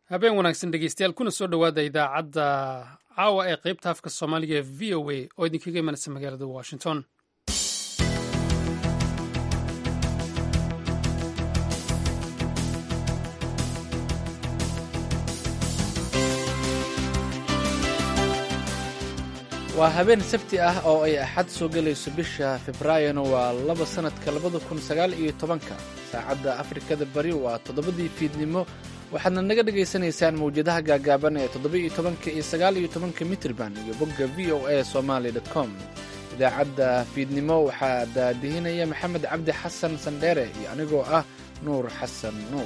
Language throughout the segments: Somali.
habeen wanaagsan dhegeystayaal kuna soo dhowaada idaacadda caawa ee qaybta afka soomaaliga ee v o a oo idinkaga imanaysa magaalada washington waa habeen sabti ah oo ay axad soo gelayso bisha februaarina waa laba sannadka labada kun sagaal iyo tobanka saacadda afrikada bari waa toddobadii fiidnimo waxaadna naga dhegaysanaysaan mawjadaha gaagaaban ee toddoba-iyo tobanka iyo sagaal iyo tobanka mitrban iyo bogga v o a somaali dot com idaacadda fiidnimo waxaa daadihinaya maxamed cabdi xasan sandheere iyo anigoo ah nuur xasan nuur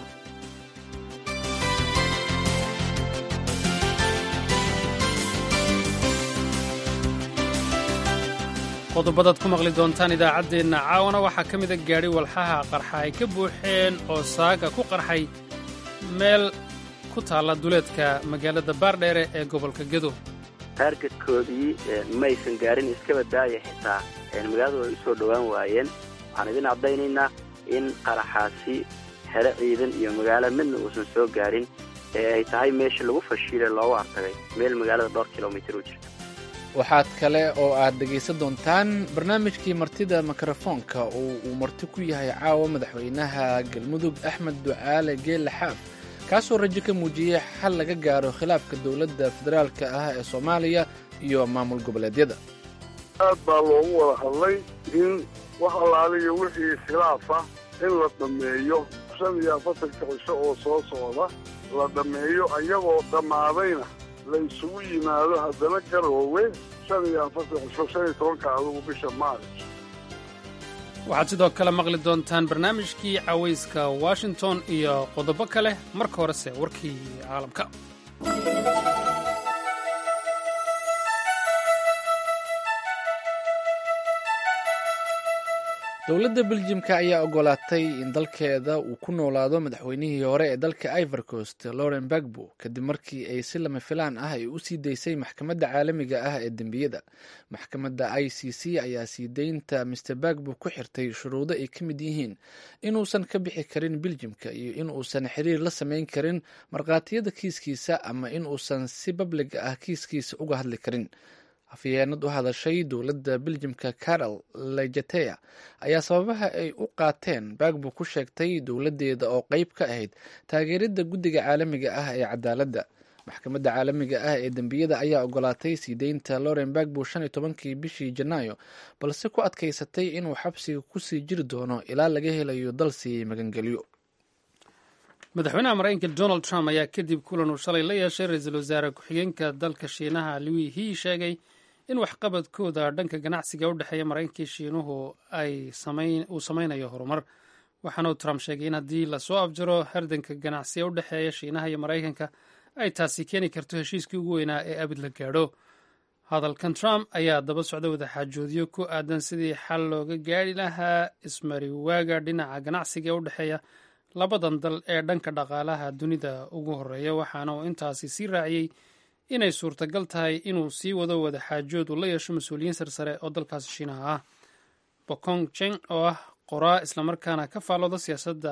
qodobadaad ku maqli doontaan idaacaddeenna caawana waxaa ka mida gaadhi walxaha qarxa ay ka buuxeen oo saaga ku qarxay meel ku taalla duleedka magaalada baardheere ee gobolka gedo taargetkoodii maysan gaarin iskaba daaya xitaa magaaladu ay u soo dhowaan waayeen waxaan idin caddaynaynaa in qaraxaasi xero ciidan iyo magaalo midna uusan soo gaarin ee ay tahay meeshii lagu fashiilay loogu artagay meel magaalada dhowr kilomitir u jirta waxaad kale oo aad dhegaysan doontaan barnaamijkii martida mikrofoonka oo uu marti ku yahay caawa madaxweynaha galmudug axmed ducaale geelle xaaf kaasoo rajo ka muujiyey xal laga gaaro khilaafka dowladda federaalka ah ee soomaaliya iyo maamul goboleedyada aad baa loogu wada hadlay in wax allaaliyo wixii iskhilaaf ah in la dhammeeyo shan iyo afartanka cisho oo soo socda la dhammeeyo ayagoo dhammaadayna la isugu yimaado haddana garoowe shan iyo afartan cisho shan iyo tobanka adugu bisha maaris waxaad sidoo kale maqli doontaan barnaamijkii cawayska washington iyo qodobo kale marka horese warkii caalamka dowladda beljimka ayaa ogolaatay in dalkeeda uu ku noolaado madaxweynihii hore ee dalka ivor coast lauren bagbo kadib markii ay si lama filaan ah ay u sii daysay maxkamadda caalamiga ah ee dembiyada maxkamadda i c c ayaa sii deynta master bagbo ku xirtay shuruudo ay ka mid yihiin inuusan ka bixi karin beljimka iyo in uusan xiriir la samayn karin markhaatiyada kiiskiisa ama in uusan si bablig ah kiiskiisa uga hadli karin afyeenad u hadashay dowladda beljimka carol lejatea ayaa sababaha ay u qaateen bagbo ku sheegtay dowladdeeda oo qeyb ka ahayd taageeridda guddiga caalamiga ah ee cadaaladda maxkamadda caalamiga ah ee dembiyada ayaa ogolaatay sii deynta lauren bagbo shan iyo tobankii bishii janaayo balse ku adkaysatay inuu xabsiga kusii jiri doono ilaa laga helayo dalsii magangelyo madaxweynaha maraykanka donald trump ayaa kadib kulan uu shalay la yeeshay ra-iisul wasaare ku-xigeenka dalka shiinaha louis he sheegay in waxqabadkooda dhanka ganacsiga u dhexeeya maraykankii shiinuhu uu samaynayo horumar waxaanuu trump sheegay in haddii lasoo afjaro hardanka ganacsiga u dhexeeya shiinaha iyo maraykanka ay taasi keeni karto heshiiskii ugu weynaa ee abid la gaadho hadalkan trump ayaa daba socda wadaxaajoodyo ku aadan sidii xal looga gaari lahaa ismariwaaga dhinaca ganacsiga ee u dhexeeya labadan dal ee dhanka dhaqaalaha dunida ugu horeeya waxaana uu intaasi sii raaciyey inay suurtagal tahay inuu sii wado wadaxaajood uu la yeesho mas-uuliyiin sarsare oo dalkaasi shiinaha ah bokong jeng oo ah qoraa islamarkaana ka faallooda siyaasadda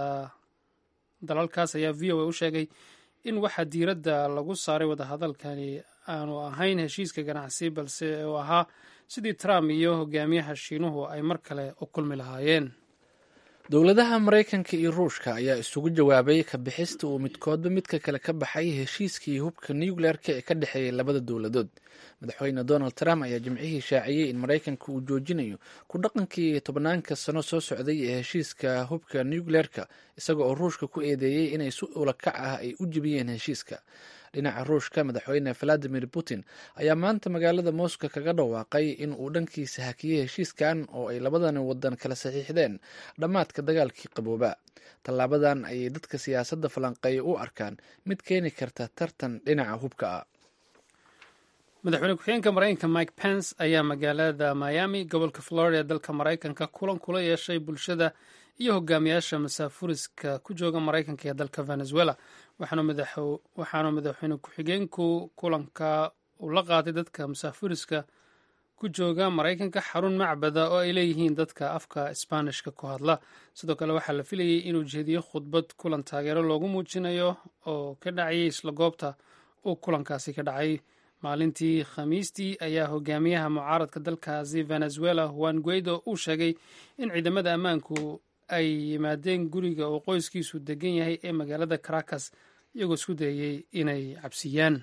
dalalkaas ayaa v o a u sheegay in waxaa diiradda lagu saaray wadahadalkani aanu ahayn heshiiska ganacsi balse uu ahaa sidii trump iyo hogaamiyaha shiinuhu ay mar kale u kulmi lahaayeen dowladaha maraykanka iyo ruushka ayaa isugu jawaabay ka bixista uu midkoodba midka kale ka baxay heshiiskii hubka nucleer-ka ee ka dhexeeyay labada dowladood madaxweyne donald trump ayaa jimcihii shaaciyey in maraykanka uu joojinayo ku dhaqankii tobnaanka sano soo socday ee heshiiska hubka nucleer-ka isaga oo ruushka ku eedeeyey inay si ulakac ah ay u jebiyeen heshiiska dhinaca ruushka madaxweyne valadimir putin ayaa maanta magaalada moscow kaga dhawaaqay in uu dhankiisa hakiyey heshiiskan oo ay labadani wadan kala saxiixdeen dhammaadka dagaalkii qabooba tallaabadan ayay dadka siyaasadda falanqeeya u arkaan mid keeni karta tartan dhinaca hubka ah madaxweyne ku-xigeenka maraykanka mike pence ayaa magaalada miami gobolka florida ee dalka maraykanka kulan kula yeeshay bulshada iyo hogaamiyaasha masaafuriska ku jooga maraykanka ee dalka venezuela waxaanu madaxweyne ku-xigeenku kulanka uu la qaaday dadka masaafuriska ku jooga maraykanka xarun macbada oo ay leeyihiin dadka afka isbaanishka ku hadla sidoo kale waxaa la filayey inuu jeediyo khudbad kulan taageero loogu muujinayo oo ka dhacayay isla goobta uu kulankaasi ka dhacay maalintii khamiistii ayaa hogaamiyaha mucaaradka dalkaasi venezuela juan guaido uu sheegay in ciidamada ammaanku ay yimaadeen guriga oo qoyskiisu degan yahay ee magaalada caracas iyagoo isku dayayey inay cabsiyaan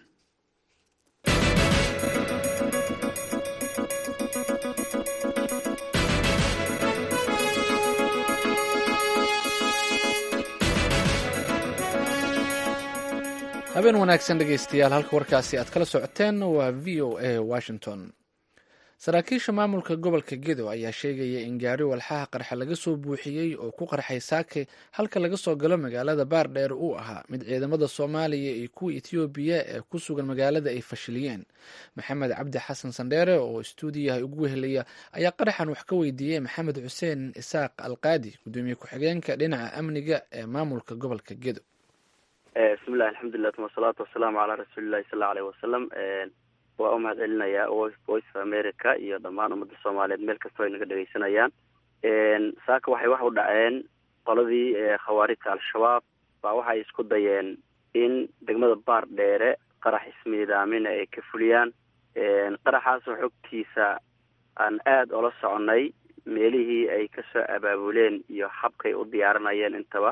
habeen wanaagsan dhegaystayaal halka warkaasi aad kala socoteen waa v o a washington saraakiisha maamulka gobolka gedo ayaa sheegaya in gaari walxaha qarxa laga soo buuxiyey oo ku qarxay saake halka laga soo galo magaalada baardheer uu ahaa mid ciidamada soomaaliya iyo kuwa etoobiya ee ku sugan magaalada ay fashiliyeen maxamed cabdi xasan sandheere oo istuudiyaha ugu wehelaya ayaa qaraxan wax ka weydiiyey maxamed xuseen isaaq alqaadi gudoomiye ku-xigeenka dhinaca amniga ee maamulka gobolka gedo bismillahi alxamdulilah tuma asalaatu wasalaamu calaa rasuulillahi sal allau aleyh wasalam waa u mahad celinayaa voice of america iyo dhammaan ummadda soomaaliyeed meel kastoo ay naga dhegeysanayaan saaka waxay wax u dhaceen qoladii khawaarijta al-shabaab baa waxay isku dayeen in degmada baar dheere qarax ismiidaamina ay ka fuliyaan qaraxaasoo xogtiisa aan aada ola soconay meelihii ay kasoo abaabuleen iyo habkay u diyaarinayeen intaba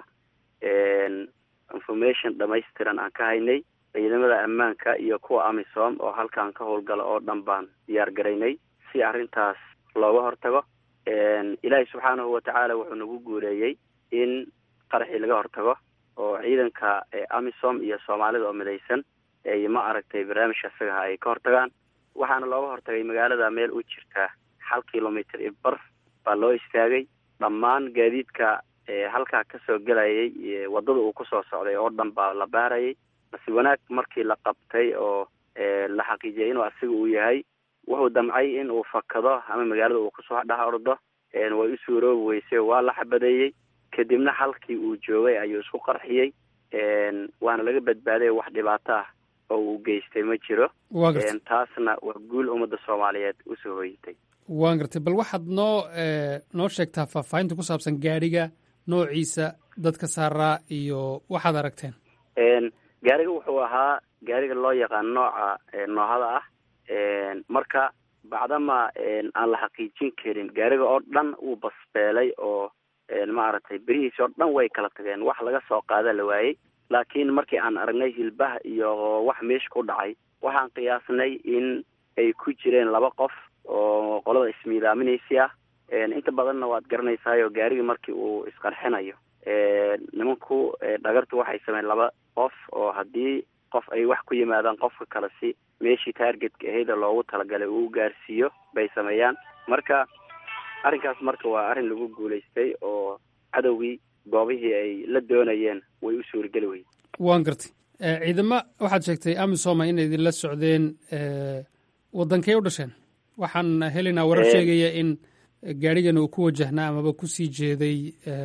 information dhamaystiran aan ka haynay ciidamada ammaanka iyo kuwa amisom oo halkan ka howlgala oo dhan baan diyaar garaynay si arrintaas looga hortago ilaahay subxaanahu watacaala wuxuu nagu guuleeyey in qaraxii laga hortago oo ciidanka amisom iyo soomaalida oo midaysan ay ma aragtay barnaamijka isagaha ay ka hortagaan waxaana looga hortagay magaalada meel u jirta hal kilomitr i bar baa loo istaagay dhammaan gaadiidka halkaa kasoo gelayay wadada uu kusoo socday oo dhan baa la baarayay base wanaag markii la qabtay oo la xaqiijiyay inuu asiga uu yahay wuxuu damcay in uu fakado ama magaalada uu kusoo dhex ordo way u suuroobi weysay waa la xabadeeyey kadibna halkii uu joogay ayuu isku qarxiyey waana laga badbaaday wax dhibaato ah oo uu geystay ma jiro taasna waa guul ummadda soomaaliyeed usoo hoyatay waan gartay bal waxaad noo noo sheegtaa faahfaahinta ku saabsan gaadhiga noociisa dadka saaraa iyo waxaad aragteen gaariga wuxuu ahaa gaariga loo yaqaan nooca noohada ah marka bacdama aan la xaqiijin karin gaariga oo dhan uu basbeelay oo maaragtay berihiisi oo dhan way kala tageen wax laga soo qaada la waayey laakiin markii aan aragnay hilbaha iyo wax meesha ku dhacay waxaan qiyaasnay in ay ku jireen laba qof oo qolada ismiidaaminaysi ah inta badanna waad garanaysaayo gaarigii markii uu isqarxinayo nimanku dhagartu waxay sameyn laba qof oo haddii qof ay wax ku yimaadaan qofka kale si meeshii targetka ahayda loogu talagalay uu gaarsiiyo bay sameeyaan marka arrinkaas marka waa arrin lagu guulaystay oo cadowgii goobihii ay la doonayeen way u suurageli weyey waan gartay ciidamo waxaad sheegtay amisoma inay idinla socdeen waddankay u dhasheen waxaan helaynaa warar sheegaya in gaadhigan uu ku wajahnaa amaba kusii jeeday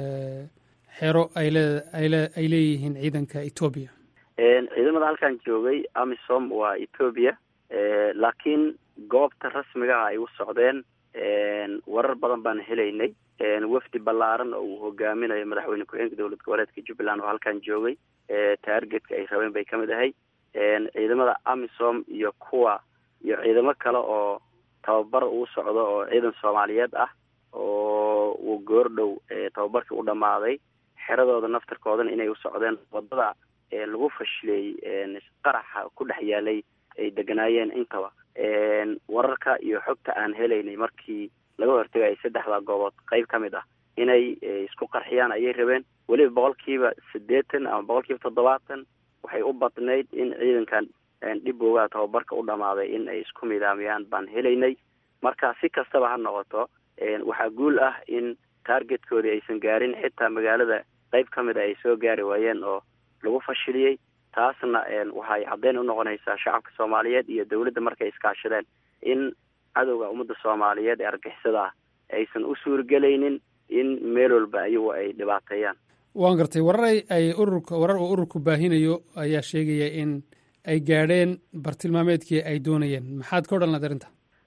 xero ayleay leeyihiin ciidanka etoobiya ciidamada halkan joogay amisom waa etoobiya laakiin goobta rasmigaha ay u socdeen warar badan baan helaynay wafdi ballaaran oo uu hogaaminayo madaxweyne ku-xigeenka dowlad goboleedka jubbaland oo halkan joogay taargetka ay rabeen bay kamid ahay ciidamada amisom iyo kuwa iyo ciidamo kale oo tababar uu socdo oo ciidan soomaaliyeed ah oo uu goordhow tababarkii u dhammaaday xeradooda naftarkoodana inay u socdeen wadada lagu fashileeyey qaraxa ku dhex yaalay ay deganaayeen intaba wararka iyo xogta aan helaynay markii laga hortegayay saddexda goobood qeyb ka mid ah inay isku qarxiyaan ayay rabeen weliba boqolkiiba siddeetan ama boqolkiiba toddobaatan waxay u badnayd in ciidankan dhiboogaa tababarka u dhammaaday in ay isku midaamiyaan baan helaynay marka si kastaba ha noqoto waxaa guul ah in taargetkoodii aysan gaarin xitaa magaalada qeyb ka mid a ay soo gaari waayeen oo lagu fashiliyey taasna waxay caddeyn u noqonaysaa shacabka soomaaliyeed iyo dowladda markay iskaashadeen in cadowga ummadda soomaaliyeed ee argixisada ah aysan u suurgelaynin in meel walba ayagu ay dhibaateeyaan waan gartay warar ay ururka warar uu ururku baahinayo ayaa sheegaya in ay gaadheen bartilmaameedkii ay doonayeen maxaad ka odhan lahayd arrinta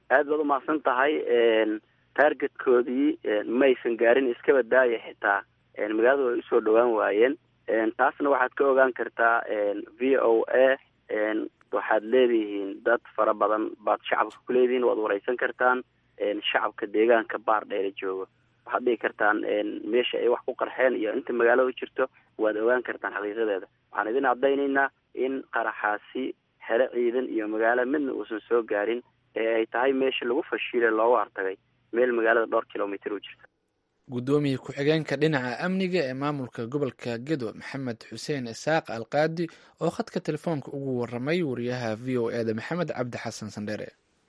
aad baad umahadsan tahay taargetkoodii maysan gaarin iskaba daaya xitaa magaaladu ay usoo dhawaan waayeen taasna waxaad ka ogaan kartaa v o a waxaad leedihiin dad fara badan baad shacabka ku leedihiin waad wareysan kartaan shacabka deegaanka baar dheere joogo waxaad dhigi kartaan meesha ay wax ku qarxeen iyo inta magaalada jirto waad ogaan kartaan xaqiiqadeeda waxaan idin caddaynaynaa in qaraxaasi xere ciidan iyo magaalo midna uusan soo gaarin ee ay tahay meesha lagu fashiile looga hortagay meel magaalada dhowr kilomitr u jirta guddoomiye ku-xigeenka dhinaca amniga ee maamulka gobolka gedo maxamed xuseen isaaq alqaadi oo khadka telefoonka ugu waramay wariyaha v o eda maxamed cabdi xasan sandheere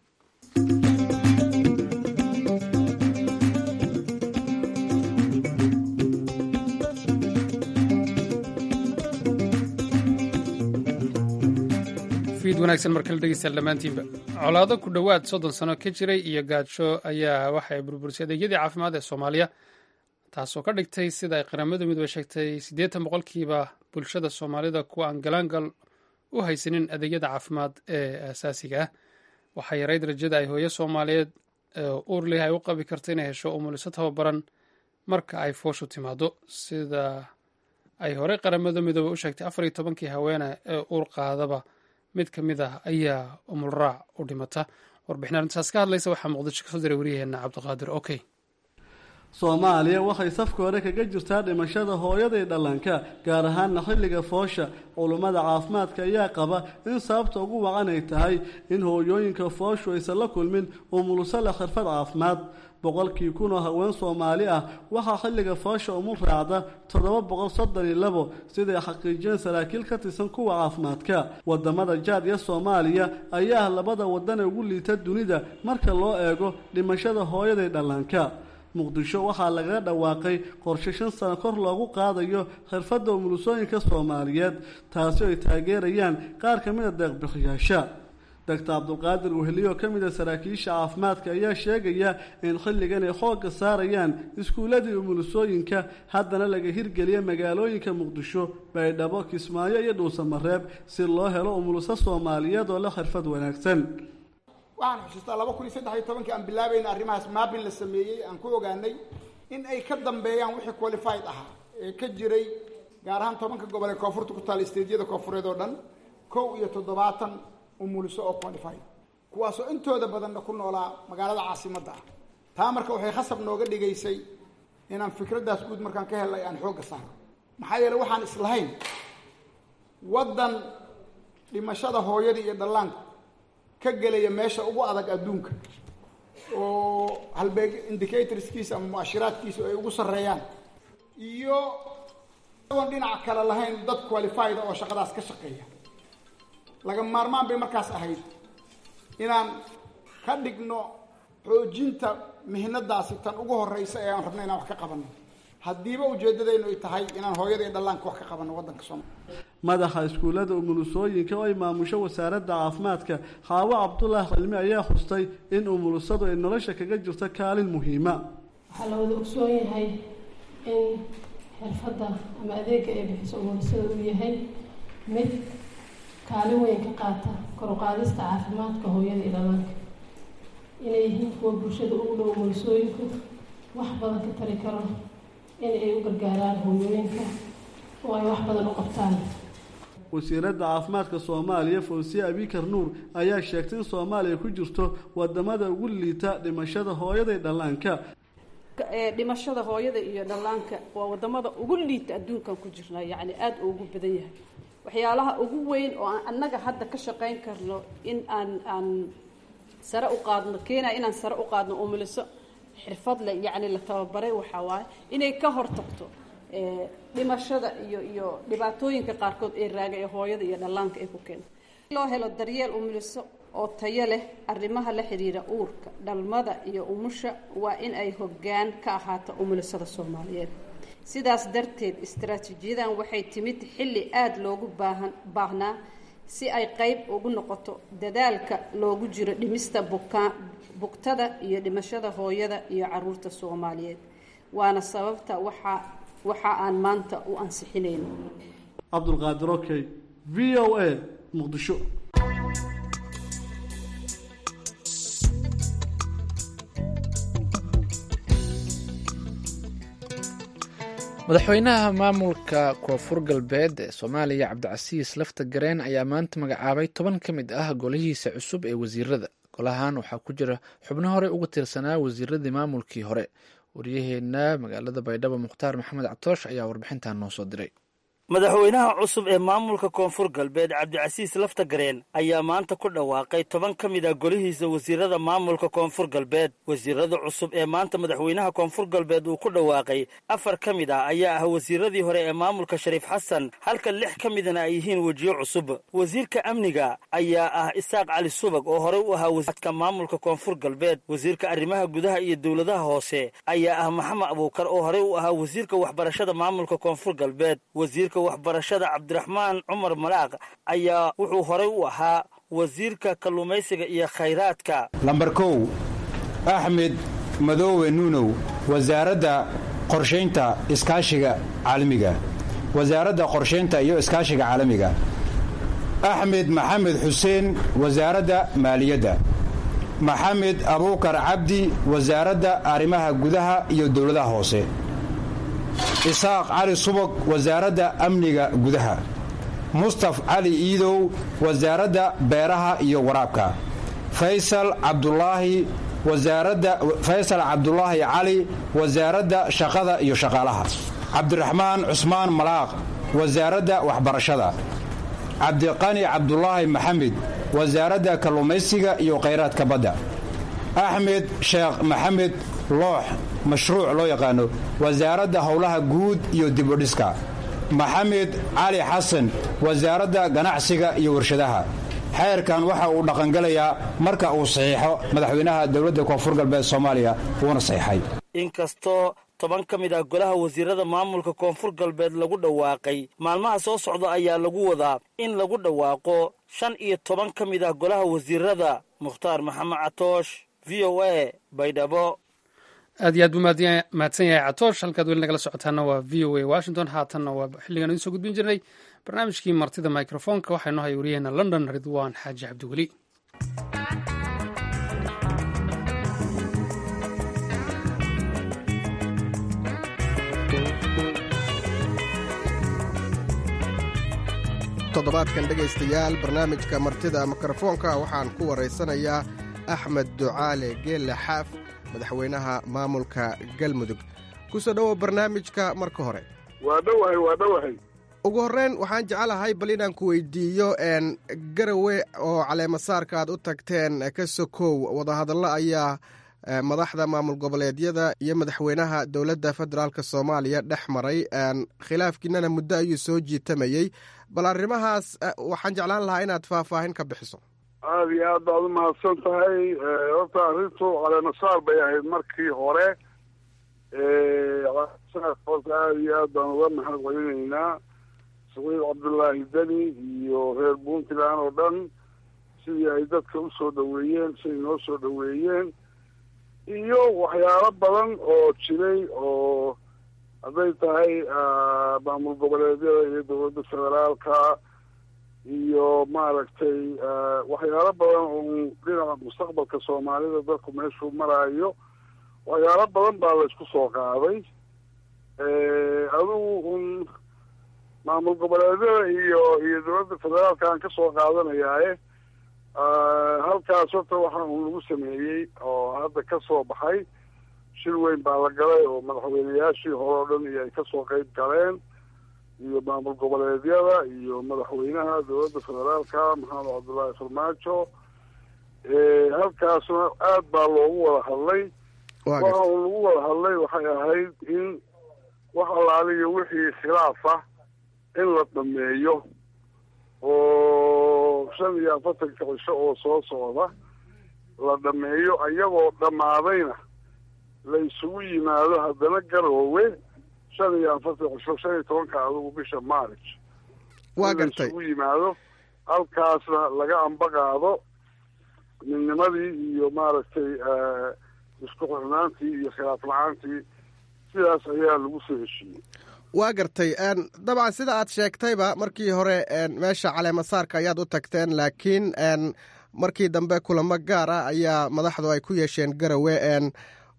fiid wanaagsan markala dhegeystayaal dhammaantiinba colaado ku dhowaad soddon sano ka jiray iyo gaajo ayaa waxa ay burburisay adeegyadii caafimaad ee soomaaliya taasoo ka dhigtay sida ay qaramada midoobe sheegtay siddeetan boqolkiiba bulshada soomaalida kuwa aan galaangal u haysanin adeegyada caafimaad ee aasaasiga ah waxaa yarayd rajada ay hooyo soomaaliyeed uurlih ay u qabi karta inay hesho umuliso tababaran marka ay fooshu timaado sida ay horey qaramada midoobe u sheegtay afar iyo tobankii haweene ee uur qaadaba mid ka mid ah ayaa umulraac u dhimata warbixin arrintaas ka hadlaysa waxaa muqdisho kasoo diray waryaheena cabdiqaadir okey soomaaliya waxay safka hore kaga jirtaa dhimashada hooyada iyo dhallaanka gaar ahaanna xilliga foosha culummada caafimaadka ayaa qaba in sababta ugu wacan ay tahay in hooyooyinka fooshu aysan la kulmin umuluso leh xirfad caafimaad boqolkii kun oo haween soomaali ah waxaa xilliga foosha umul raacda toddoba boqol soddon iyo labo siday xaqiijiyeen saraakiil ka tirsan kuwa caafimaadka wadamada jaad iyo soomaaliya ayaa ah labada wadan ee ugu liita dunida marka loo eego dhimashada hooyada iyo dhallaanka muqdisho waxaa lagaga dhawaaqay qorshe shan sano kor loogu qaadayo xirfadda umulusooyinka soomaaliyeed taasi ay taageerayaan qaar ka mid a deeqbixiyaasha doctor cabdulqaadir weheliyo ka mid a saraakiisha caafimaadka ayaa sheegaya in xilligan ay xoogga saarayaan iskuulladii umulusooyinka haddana laga hirgeliya magaalooyinka muqdisho baydhabo kismaayo iyo dhuusamareeb si loo helo umuluso soomaaliyeed oo la xirfad wanaagsan waxaan xusuustaa laba kun iyo saddex iyo tobankii aan bilaabayna arrimahaas maabin la sameeyey aan ku ogaanay in ay ka dambeeyaan wixii qualified ahaa ee ka jiray gaar ahaan tobanka gobol ee koonfurta ku taala isteedyada koonfureed oo dhan kow iyo toddobaatan umuliso oo qualified kuwaasoo intooda badanna ku noolaa magaalada caasimadda ah taa marka waxay khasab nooga dhigaysay inaan fikraddaas guud markaan ka helnay aan xoogga saaro maxaa yeele waxaan islahayn waddan dhimashada hooyadii iyo dhallaanku ka gelaya meesha ugu adag adduunka oo halbeeg indicatorskiisa ama muashiraadkiisa ay ugu sarreeyaan iyo agoon dhinaca kale lahayn dad qualified oo shaqadaas ka shaqeeya laga maarmaan bay markaas ahayd inaan ka dhigno xoojinta mihnadaasi tan ugu horeysa ee aan rabno inaan wax ka qabanno haddiiba ujeeddadaynu ay tahay inaan hooyada iyo dhallaanka wax ka qabanno waddanka soomaaliya madaxa iskuullada umulusooyinka oo ay maamusho wasaaradda caafimaadka xaawo cabdulaahi cilmi ayaa xustay in umulusadu ay nolosha kaga jirto kaalin muhiima waxaa la wada ogsoon yahay in xirfadda ama adeega ay bixiso umulusada uu yahay mid kaalin weyn ka qaata kor u qaadista caafimaadka hooyada iyo dhallaanka inay yihiin kuwa bulshada ugu dhow umulusooyinku wax badan ka tari karo in ay u gargaaraan hooyooyinka oo ay wax badan u qabtaan wasiiradda caafimaadka soomaaliya fawsiye abikar nuur ayaa sheegtay in soomaaliya ku jirto wadamada ugu liita dhimashada hooyada iyo dhallaanka dhimashada hooyada iyo dhallaanka waa wadamada ugu liita adduunkan ku jirna yacni aada ugu badan yahay waxyaalaha ugu weyn oo aan annaga hadda ka shaqayn karno in aan aan sare u qaadno keenaya inaan sare u qaadno umuliso xirfad le yacni la tababaray waxaa waaye inay ka hortagto dhimashada iyo iyo dhibaatooyinka qaarkood ee raaga ee hooyada iyo dhallaanka ay ku keento loo helo daryeel umuliso oo tayo leh arrimaha la xidhiira uurka dhalmada iyo umusha waa in ay hoggaan ka ahaato umulisada soomaaliyeed sidaas darteed istaraatiijiyadan waxay timid xilli aada loogu baahan baahnaa si ay qeyb ugu noqoto dadaalka loogu jiro dhimista bukaan bugtada iyo dhimashada hooyada iyo caruurta soomaaliyeed waana sababta waxaa waxa aan maanta u ansixinayno cabdulqaadir okey v o a muqdisho madaxweynaha maamulka koonfur galbeed ee soomaaliya cabdicasiis lafta gareen ayaa maanta magacaabay toban ka mid ah golihiisa cusub ee wasiirada golahan waxaa ku jira xubno hore uga tirsanaa wasiiradii maamulkii hore waryaheena magaalada baydhabo mukhtaar maxamed cabtoosh ayaa warbixintan noo soo diray madaxweynaha cusub ee maamulka koonfur galbeed cabdicasiis laftagareen ayaa maanta ku dhawaaqay toban ka mid a golihiisa wasiirada maamulka koonfur galbeed wasiirada cusub ee maanta madaxweynaha koonfur galbeed uu ku dhawaaqay afar ka mid ah ayaa ah wasiiradii hore ee maamulka shariif xasan halka lix ka midana ay yihiin wejiyo cusub wasiirka amniga ayaa ah isaaq cali subag oo horey u ahaa wasiirka maamulka koonfur galbeed wasiirka arrimaha gudaha iyo dowladaha hoose ayaa ah maxamed abuukar oo horey u ahaa wasiirka waxbarashada maamulka koonfur galbeed wasiirka waxbarashada cabdiraxmaan cumar malaaq ayaa wuxuu horey u ahaa wasiirka kalluumaysiga iyo khayraadka lambar kow axmed madoowe nuunow wasaaradda qorshaynta iskaashiga caalamiga wasaaradda qorshaynta iyo iskaashiga caalamiga axmed maxamed xuseen wasaaradda maaliyadda maxamed abuukar cabdi wasaaradda arrimaha gudaha iyo dowladaha hoose isaaq cali subag wasaaradda amniga gudaha mustaf cali iidow wasaaradda beeraha iyo waraabka faysal cabdulaahi wasaaradda faysal cabdulaahi cali wasaaradda shaqada iyo shaqaalaha cabdiraxmaan cusmaan malaaq wasaaradda waxbarashada cabdiqani cabdulaahi maxamed wasaaradda kalluumaysiga iyo khayraadka badda axmed sheekh maxamed loox mashruuc loo yaqaano wasaaradda howlaha guud iyo dibudhiska maxamed cali xasan wasaaradda ganacsiga iyo warshadaha xeerkan waxa uu dhaqangelayaa marka uu saxiixo madaxweynaha dowladda koonfur galbeed soomaaliya wuuna saxiixay inkastoo toban ka mid ah golaha wasiirada maamulka koonfur galbeed lagu dhawaaqay maalmaha soo socda ayaa lagu wadaa in lagu dhawaaqo shan iyo toban ka mid ah golaha wasiirada mukhtaar maxamed catoosh v o a baydhabo aad iyo aad buu mahadsan yahay catoosh halkaad weli nagala socotaana waa v o a washington haatanna waa xilligan idiin soo gudbin jirnay barnaamijkii martida microfoonka waxaa inoo haya wariyaheena london ridwaan xaaji cabdiweli toddobaadkan dhegaystayaal barnaamijka martida mikrofoonka waxaan ku waraysanayaa axmed ducaale geelle xaaf madaxweynaha maamulka galmudug ku soo dhowow barnaamijka marka hore waa dhowahay waa dhowahay ugu horreyn waxaan jecelahay bal inaan ku weydiiyo n garawe oo caleemasaarka aad u tagteen ka sokow wadahadallo ayaa madaxda maamul goboleedyada iyo madaxweynaha dowladda federaalk soomaaliya dhex maray khilaafkiinana muddo ayuu soo jiitamayey bal arrimahaas waxaan jeclaan lahaa inaad faahfaahin ka bixiso aada iyo aad baad u mahadsan tahay horta arrintu caleemasaar bay ahayd markii hore caleemasaarka horta aada iyo aad baan uga mahad celinaynaa saciid cabdullaahi deni iyo reer puntland oo dhan sidii ay dadka usoo dhaweeyeen siday noo soo dhaweeyeen iyo waxyaalo badan oo jiray oo hadday tahay maamul goboleedyada iyo dowladda federaalka iyo maaragtay waxyaalo badan oo dhinaca mustaqbalka soomaalida dalku meeshuu maraayo waxyaalo badan baa laysku soo qaaday adigu un maamul goboleedyada iyo iyo dowladda federaalka aan kasoo qaadanayaaye halkaas horta waxa un lagu sameeyey oo hadda ka soo baxay shir weyn baa la galay oo madaxweyneyaashii hore oo dhan iyo ay kasoo qeyb galeen iyo maamul goboleedyada iyo madaxweynaha dowladda federaalka maxamed cabdullaahi farmaajo halkaasna aad baa loogu wada hadlay waxa uu lagu wada hadlay waxay ahayd in wax allaaliyo wixii khilaaf ah in la dhameeyo oo shan iyo afartanka cisho oo soo socda la dhameeyo ayagoo dhammaadayna la isugu yimaado haddana garoowe shan iyo afartan cisho shan iyo tobanka adugu bisha march waa in la gartay isugu yimaado halkaasna laga ambaqaado midnimadii iyo maaragtay isku xirnaantii iyo khilaaf la-aantii sidaas ayaa lagu soo heshiiyey waa gartay dabcan sida aad sheegtayba markii hore meesha caleemasaarka ayaad u tagteen laakiin markii dambe kulamo gaar ah ayaa madaxdu ay ku yeesheen garawe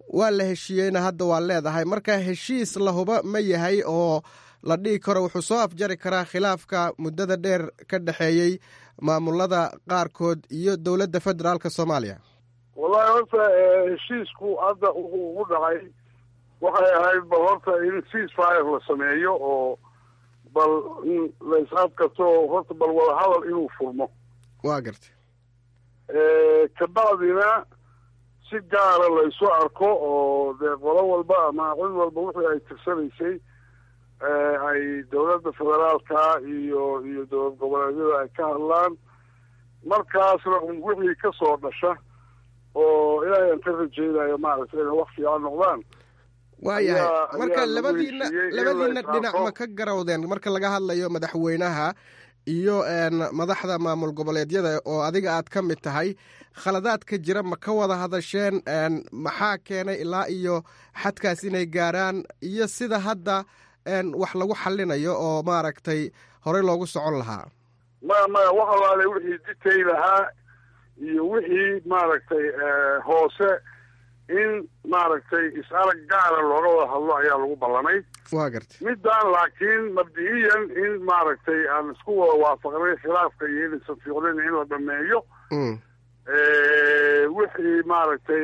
waa la heshiiyeyna hadda waa leedahay marka heshiis lahuba ma yahay oo la dhihi karo wuxuu soo afjari karaa khilaafka muddada dheer ka dhexeeyey maamulada qaarkood iyo dowladda federaalka soomaaliya wallahi horta heshiisku hadda wuxuu ugu dhacay waxay ahayd bal horta in cease fire la sameeyo oo bal in la is-adkato horta bal wadahadal inuu furmo waa gartay kabacdina si gaara laysu arko oo dee qolo walba ama cid walba wixii ay tirsanaysay ay dowladda federaalka iyo iyo dowlad goboleedyada ay ka hadlaan markaasna un wixii ka soo dhasha oo ilaahay aan ka rajeynayo maaragtay inay wax fiican noqdaan waayahay marka ayaa lagu labadiina heshiiyey in labadiina la is dhinac arko. ma ka garawdeen marka laga hadlayo madaxweynaha iyo madaxda maamul goboleedyada oo adiga aad ka mid tahay khaladaadka jira ma ka wada hadasheen maxaa keenay ilaa iyo xadkaas inay gaaraan iyo sida hadda wax lagu xalinayo oo maaragtay horey loogu socon lahaa maya maya wax alaale wixii detail ahaa iyo wixii maaragtay hoose in maaragtay is-arag gaara looga wada hadlo ayaa lagu ballamay waa gartay middan laakiin mabdi'iyan in maaragtay aan isku wada waafaqnay khilaafka iyo inaysan fiicnin in la dhameeyo wixii maaragtay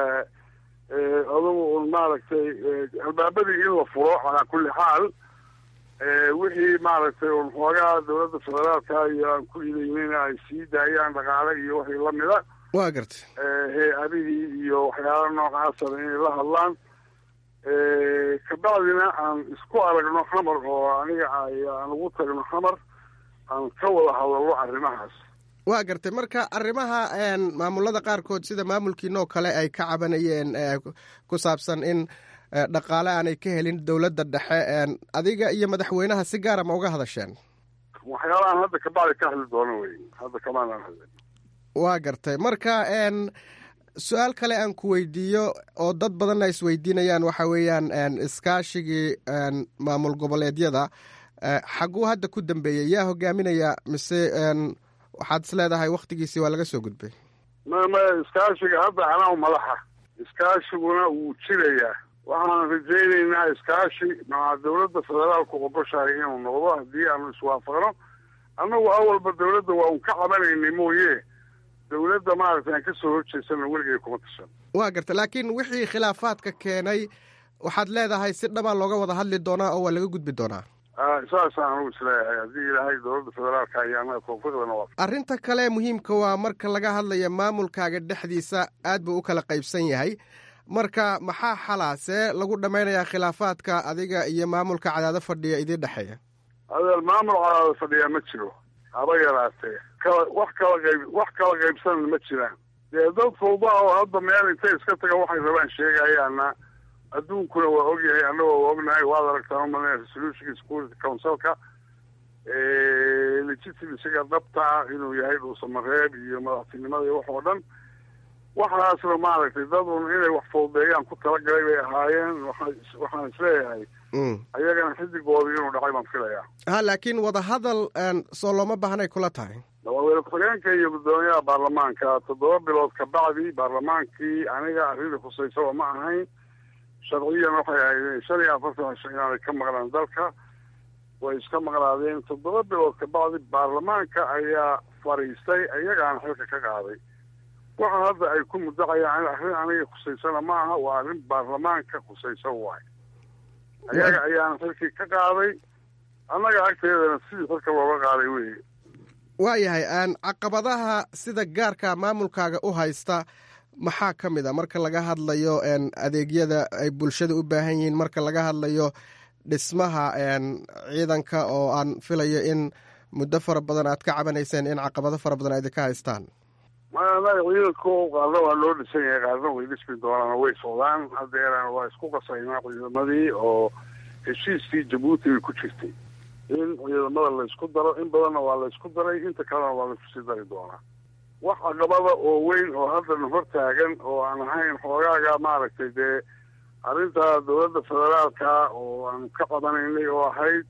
adugu un maaragtay albaabadii in la furo calaa kulli xaal wixii maaragtay un xoogaa dowladda federaalka iyo aan ku idaynayna ay sii daayaan dhaqaale iyo wixii lamida waa gartay hay-adihii iyo waxyaala noocaasana inay la hadlaan kabacdina aan isku aragno xamar oo aniga aan ugu tagno xamar aan ka wada hadalno arrimahaas waa gartay marka arrimaha maamulada qaarkood sida maamulkiinoo kale ay ka cabanayeen ku saabsan in dhaqaale aanay ka helin dowladda dhexe adiga iyo madaxweynaha si gaara ma uga hadasheen waxyaalahaan hadda kabacdi ka hadli doono wey hadda kamaanaan hadlin waa gartay marka su-aal kale aan ku weydiiyo oo dad badanna isweydiinayaan waxa weeyaan iskaashigii maamul goboleedyada xaguu hadda ku dambeeyey yaa hogaaminaya mise waxaad is leedahay wakhtigiisii waa laga soo gudbay ma maya iskaashiga hadda anaa madaxa iskaashiguna wuu jirayaa waxaan rajaynaynaa iskaashi maa dowladda federaalku ogoshahay inuu noqdo haddii aanu iswaafaqno annagu awalba dowladda waa un ka cabanaynay mooye dowladda maaragtay aan kasoo horjeesana weligay kuma tashan waa garta laakiin wixii khilaafaadka keenay waxaad leedahay si dhabaa looga wada hadli doonaa oo waa laga gudbi doonaa saasaan anugu isleeyahay haddii ilaahay dowladda federaalka iyo annaga tawfiiqdana waa arrinta kale muhiimka waa marka laga hadlayo maamulkaaga dhexdiisa aad buu u kala qaybsan yahay marka maxaa xalaa see lagu dhammaynayaa khilaafaadka adiga iyo maamulka cadaado fadhiya idiin dhexeeya adeer maamul cadaado fadhiyaa ma jiro haba yaraatee kala wax kala qayb wax kala qaybsanna ma jiraan dee dad fawda oo hadda meel intay iska taga waxay rabaan sheegayaana adduunkuna waa ogyahay annagoo waa ognahay waad aragtaan umalina resolutionka security councilka legitimasiga dhabtaa inuu yahay dhuusamareeb iyo madaxtinimada iyo wax oo dhan waxaasna maaragtay dad un inay wax fawdeeyaan ku talagalay bay ahaayeen waxaan isleeyahay ayagana xidigoodii inuu dhacay baan filayaa ha laakiin wadahadal soo looma baahnay kula tahay madaxweyne ku-xigeenka iyo guddoomiyaha baarlamaanka toddoba bilood kabacdi baarlamaankii aniga arrinta khusaysaba ma ahayn sharciyan waxay ahayd shan iyo afartan cisho inaanay ka maqnaan dalka way iska maqnaadeen toddoba bilood kabacdi baarlamaanka ayaa fadhiistay iyagaana xilka ka qaaday waxa hadda ay ku mudacayaan arrin aniga khusaysana ma aha waa arrin baarlamaanka khusaysan waay ayaga ayaana xilkii ka qaaday annaga agteedana sidii xilka looga qaaday weye waayahay caqabadaha sida gaarka maamulkaaga u haysta maxaa ka mid a marka laga hadlayo adeegyada ay bulshada u baahan yihiin marka laga hadlayo dhismaha ciidanka oo aan filayo in muddo fara badan aad ka cabanayseen in caqabado fara badan aydinka haystaan maanaga ciidanku qaarna waa loo dhisan yahay qaarna way dhismi doonaan way socdaan haddeerana waa isku qasaynaa ciidamadii oo heshiiskii jabuuti bay ku jirtay in ciidamada laysku daro in badanna waa laysku daray inta kalena waa laysku sii dari doonaa wax caqabada oo weyn oo haddana hor taagan oo aan ahayn xoogaaga maaragtay dee arrinta dowladda federaalka oo aan ka qabanaynay oo ahayd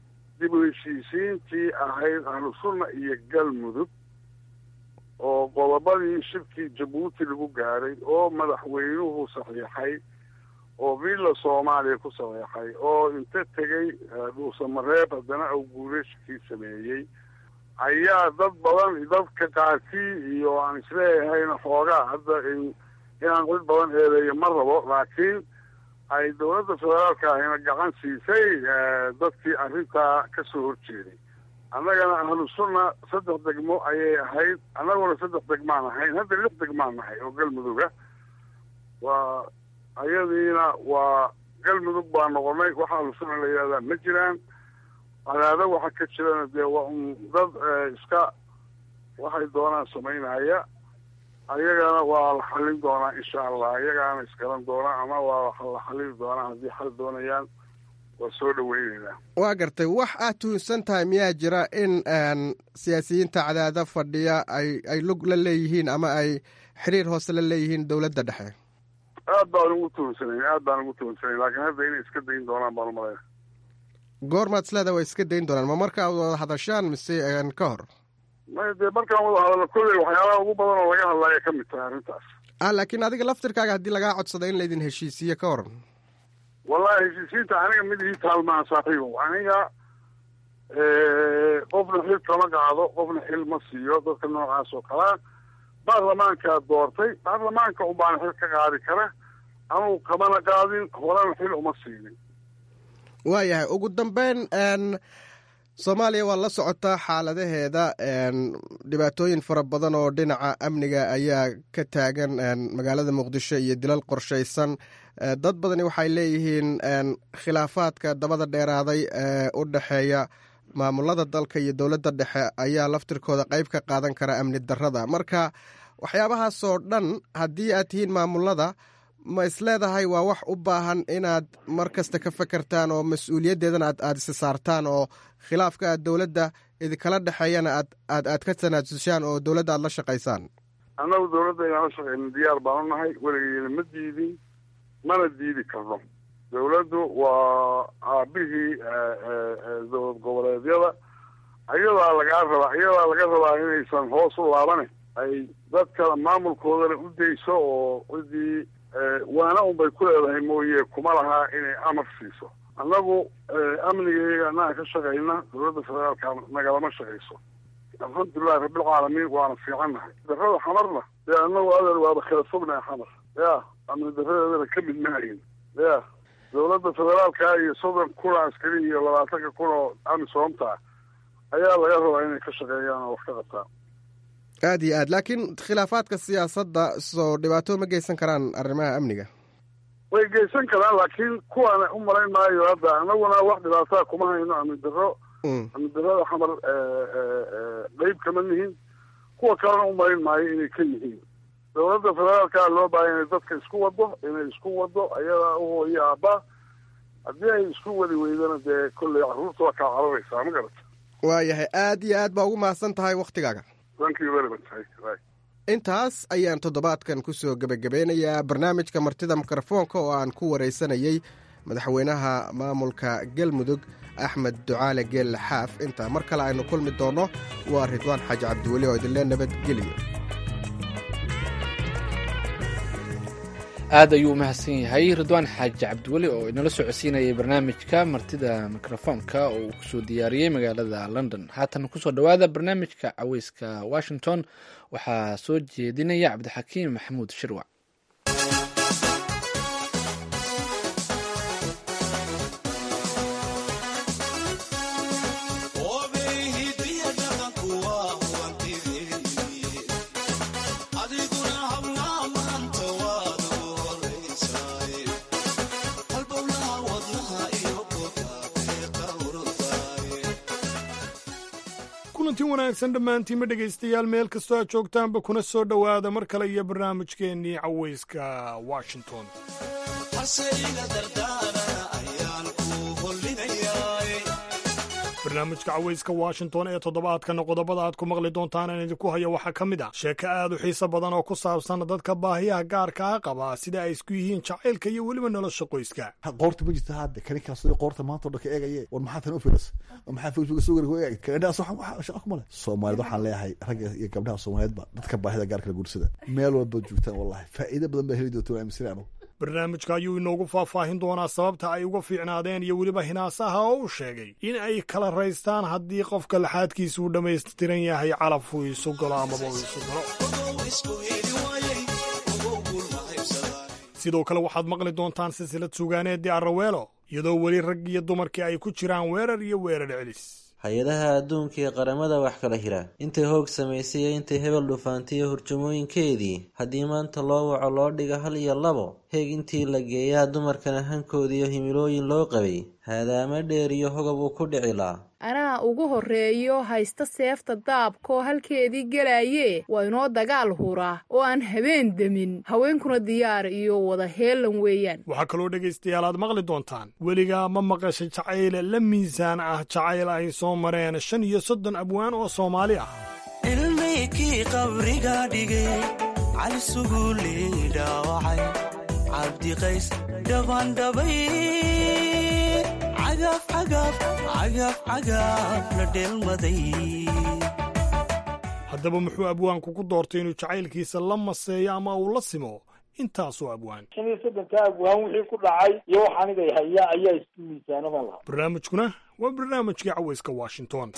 dib u heshiisiintii ahayd ahlu sunna iyo galmudug oo qodob qodobadii shirkii jabuuti lagu gaaray oo madaxweynuhu saxiixay oo villa soomaaliya ku saxiixay oo inta tegey dhuusamareeb haddana au guurashkii sameeyey ayaa dad badan dadka qaarkii iyo aan isleeyahayna xoogaa hadda inaan cid badan eedeeyo ma rabo laakiin ay dowladda federaalka ahina gacan siisay dadkii arrintaa ka soo horjeeday annagana ahlu sunna saddex degmo ayay ahayd annaguna saddex degmaan ahayn hadda lix degmaan nahay oo galmuduga waa ayadiina waa galmudug baa noqonay waxa ahlu sunna la yidhahdaa ma jiraan cadaado waxa ka jirana dee waa un dad iska waxay doonaan samaynaya ayagana waa la xallin doonaa insha allah ayagaana iskalan doonaa ama waa la xallili doonaa haddii xal doonayaan waa soo dhaweyneynaa waa gartay wax aad tuhunsan tahay miyaa jira in siyaasiyiinta cadaado fadhiya ay ay lug la leeyihiin ama ay xiriir hoose la leeyihiin dowladda dhexe aad baan ugu tuhunsanayn aad baan ugu tuhunsanayn laakiin hadda inay iska dayin doonaan baan umalaya goormaad isleeda way iska dayn doonaan ma marka ad wada hadashaan mise ka hor may dee markaan wada hadalno kolley waxyaalaha ugu badan oo laga hadlaya ka mid tahay arrintaas ah laakiin adiga laftirkaaga haddii lagaa codsada in laydin heshiisiiye ka waran wallahi heshiisiinta aniga mid ii taalmaan saaxiibow aniga qofna xil kama qaado qofna xil ma siiyo dadka noocaas oo kalea baarlamaankaa doortay baarlamaanka unbaana xil ka qaadi kara anugu kamana qaadin horena xil uma siinin waayahay ugu dambeyn soomaaliya waa la socotaa xaaladaheeda dhibaatooyin fara badan oo dhinaca amniga ayaa ka taagan magaalada muqdisho iyo dilal qorshaysan dad badani waxay leeyihiin khilaafaadka dabada dheeraaday ee u dhexeeya maamulada dalka iyo dowladda dhexe ayaa laftirkooda qayb ka qaadan kara amni darrada marka waxyaabahaasoo dhan haddii aad tihiin maamulada ma isleedahay waa wax u baahan inaad mar kasta ka fekertaan oo mas-uuliyaddeedana aad aada isi saartaan oo khilaafka aad dowladda idinkala dhexeeyana aad aad aad ka tanaasushaan oo dowladda aad la shaqaysaan annagu dowladda inaan la shaqeyno diyaar baan u nahay weligeena ma diidin mana diidi karno dowladdu waa aabihii dowlad goboleedyada ayadaa lagaa rabaa ayadaa laga rabaa inaysan hoos u laabane ay dadka maamulkoodana u dayso oo cidii waana unbay ku leedahay mooye kuma lahaa inay amar siiso annagu amnigayga annaga ka shaqayna dowladda federaalka nagalama shaqayso alxamdulilahi rabbilcaalamiin waana fiicannahay darrada xamarna dee annagu adeer waaba kala fognahay xamar ya amni darradeedana ka mid maahin ya dowladda federaalka iyo soddon kun oo askari iyo labaatanka kun oo amisoomta ayaa laga rabaa inay ka shaqeeyaan oo wax ka qabtaan aad iyo aad laakiin khilaafaadka siyaasadda soo dhibaato ma geysan karaan arrimaha amniga way geysan karaan laakiin kuwaana u malayn maayo hadda anaguna wax dhibaataa kuma hayno amni darro amni darrada xamar qeyb kama nihin kuwa kalena u malayn maayo inay ka yihiin dowladda federaalka loo baahaya inay dadka isku wado inay isku wado ayadaa u hooyo aabba haddii ay isku wadi weydana dee kolley carruurta waa kaa cararaysaa ma garata waayahay aad iyo aad baa ugu mahadsan tahay wakhtigaaga intaas ayaan toddobaadkan ku soo gebagabeynayaa barnaamijka martida mikrofoonka oo aan ku waraysanayey madaxweynaha maamulka galmudug axmed ducaale geelle xaaf intaa mar kale aynu kulmi doonno waa ridwaan xaaji cabdiweli oo idinlee nabadgeliyo aad ayuu u mahadsan yahay ridwaan xaaji cabdiweli oo inala socodsiinayay barnaamijka martida mikrofoonka oo uu kusoo diyaariyey magaalada london haatan kusoo dhowaada barnaamijka caweyska washington waxaa soo jeedinaya cabdixakiim maxamuud shirwac kulanti wanaagsan dhammaantiinma dhegaystayaal meel kastoo aad joogtaanba kuna soo dhowaada mar kale iyo barnaamijkeennii caweyska washington barnaamijka cawayska washington ee toddobaadkana qodobada aad ku maqli doontaan aan idinku hayo waxaa ka mid ah sheeko aad u xiiso badan oo ku saabsan dadka baahiyaha gaarkaa qaba sida ay isku yihiin jacaylka iyo weliba nolosha qoyska qoorta ma jirta hadde kani kaasoo qoorta maanta o dhan ka eegaye war maxaa tan u filas maxaa facebook soo gari ku eegay kadhaas waxa shaqa kuma leh soomaaliyad waxaan leeyahay ragga iyo gabdhaha soomaaliyeedba dadka baahida gaarkala guursada meel walba joogtaan wallahi faa'iido badan baa heli doonta waa aaminsan anu barnaamijka ayuu inoogu faahfaahin doonaa sababta ay uga fiicnaadeen iyo weliba hinaasaha oo uu sheegay in ay kala raystaan haddii qofka laxaadkiisa uu dhammaystiran yahay calaf uu isu galo amaba uu isu galo sidoo kale waxaad maqli doontaan silsilad sugaaneedii arraweelo iyadoo weli rag iyo dumarkii ay ku jiraan weerar iyo weerar celis hay-adaha adduunka ee qaramada wax kala hira intay hoog samaysay iyo intay hebel dhufaantiyo hurjamooyinkeedii haddii maanta loo waco loo dhiga hal iyo labo heeg intii la geeyaa dumarkana hankoodiiyo himilooyin loo qabay haadaama dheer iyo hogab uu ku dhicilaa anaa ugu horreeyo haysta seefta daabkaoo halkeedii gelaayee waa inoo dagaal huraa oo aan habeen demin haweenkuna diyaar iyo wada heelan weeyaan waxaa kaloo dhegaystayaal aad maqli doontaan weligaa ma maqasha jacayl la miisaan ah jacayl ay soo mareen shan iyo soddon abwaan oo soomaali ah ilmaykii qabriga dhigay cali suguuley dhaawacay cabdiqays dhabandhabay haddaba muxuu abwaanku ku doortay inuu jacaylkiisa la maseeyo ama uu la simo intaasoo abwaan shan iyo soddonka abwaan wixii ku dhacay iyo wax anigay haya ayaa isku miisaanaban lahaa barnaamijkuna waa barnaamijkii cawayska washington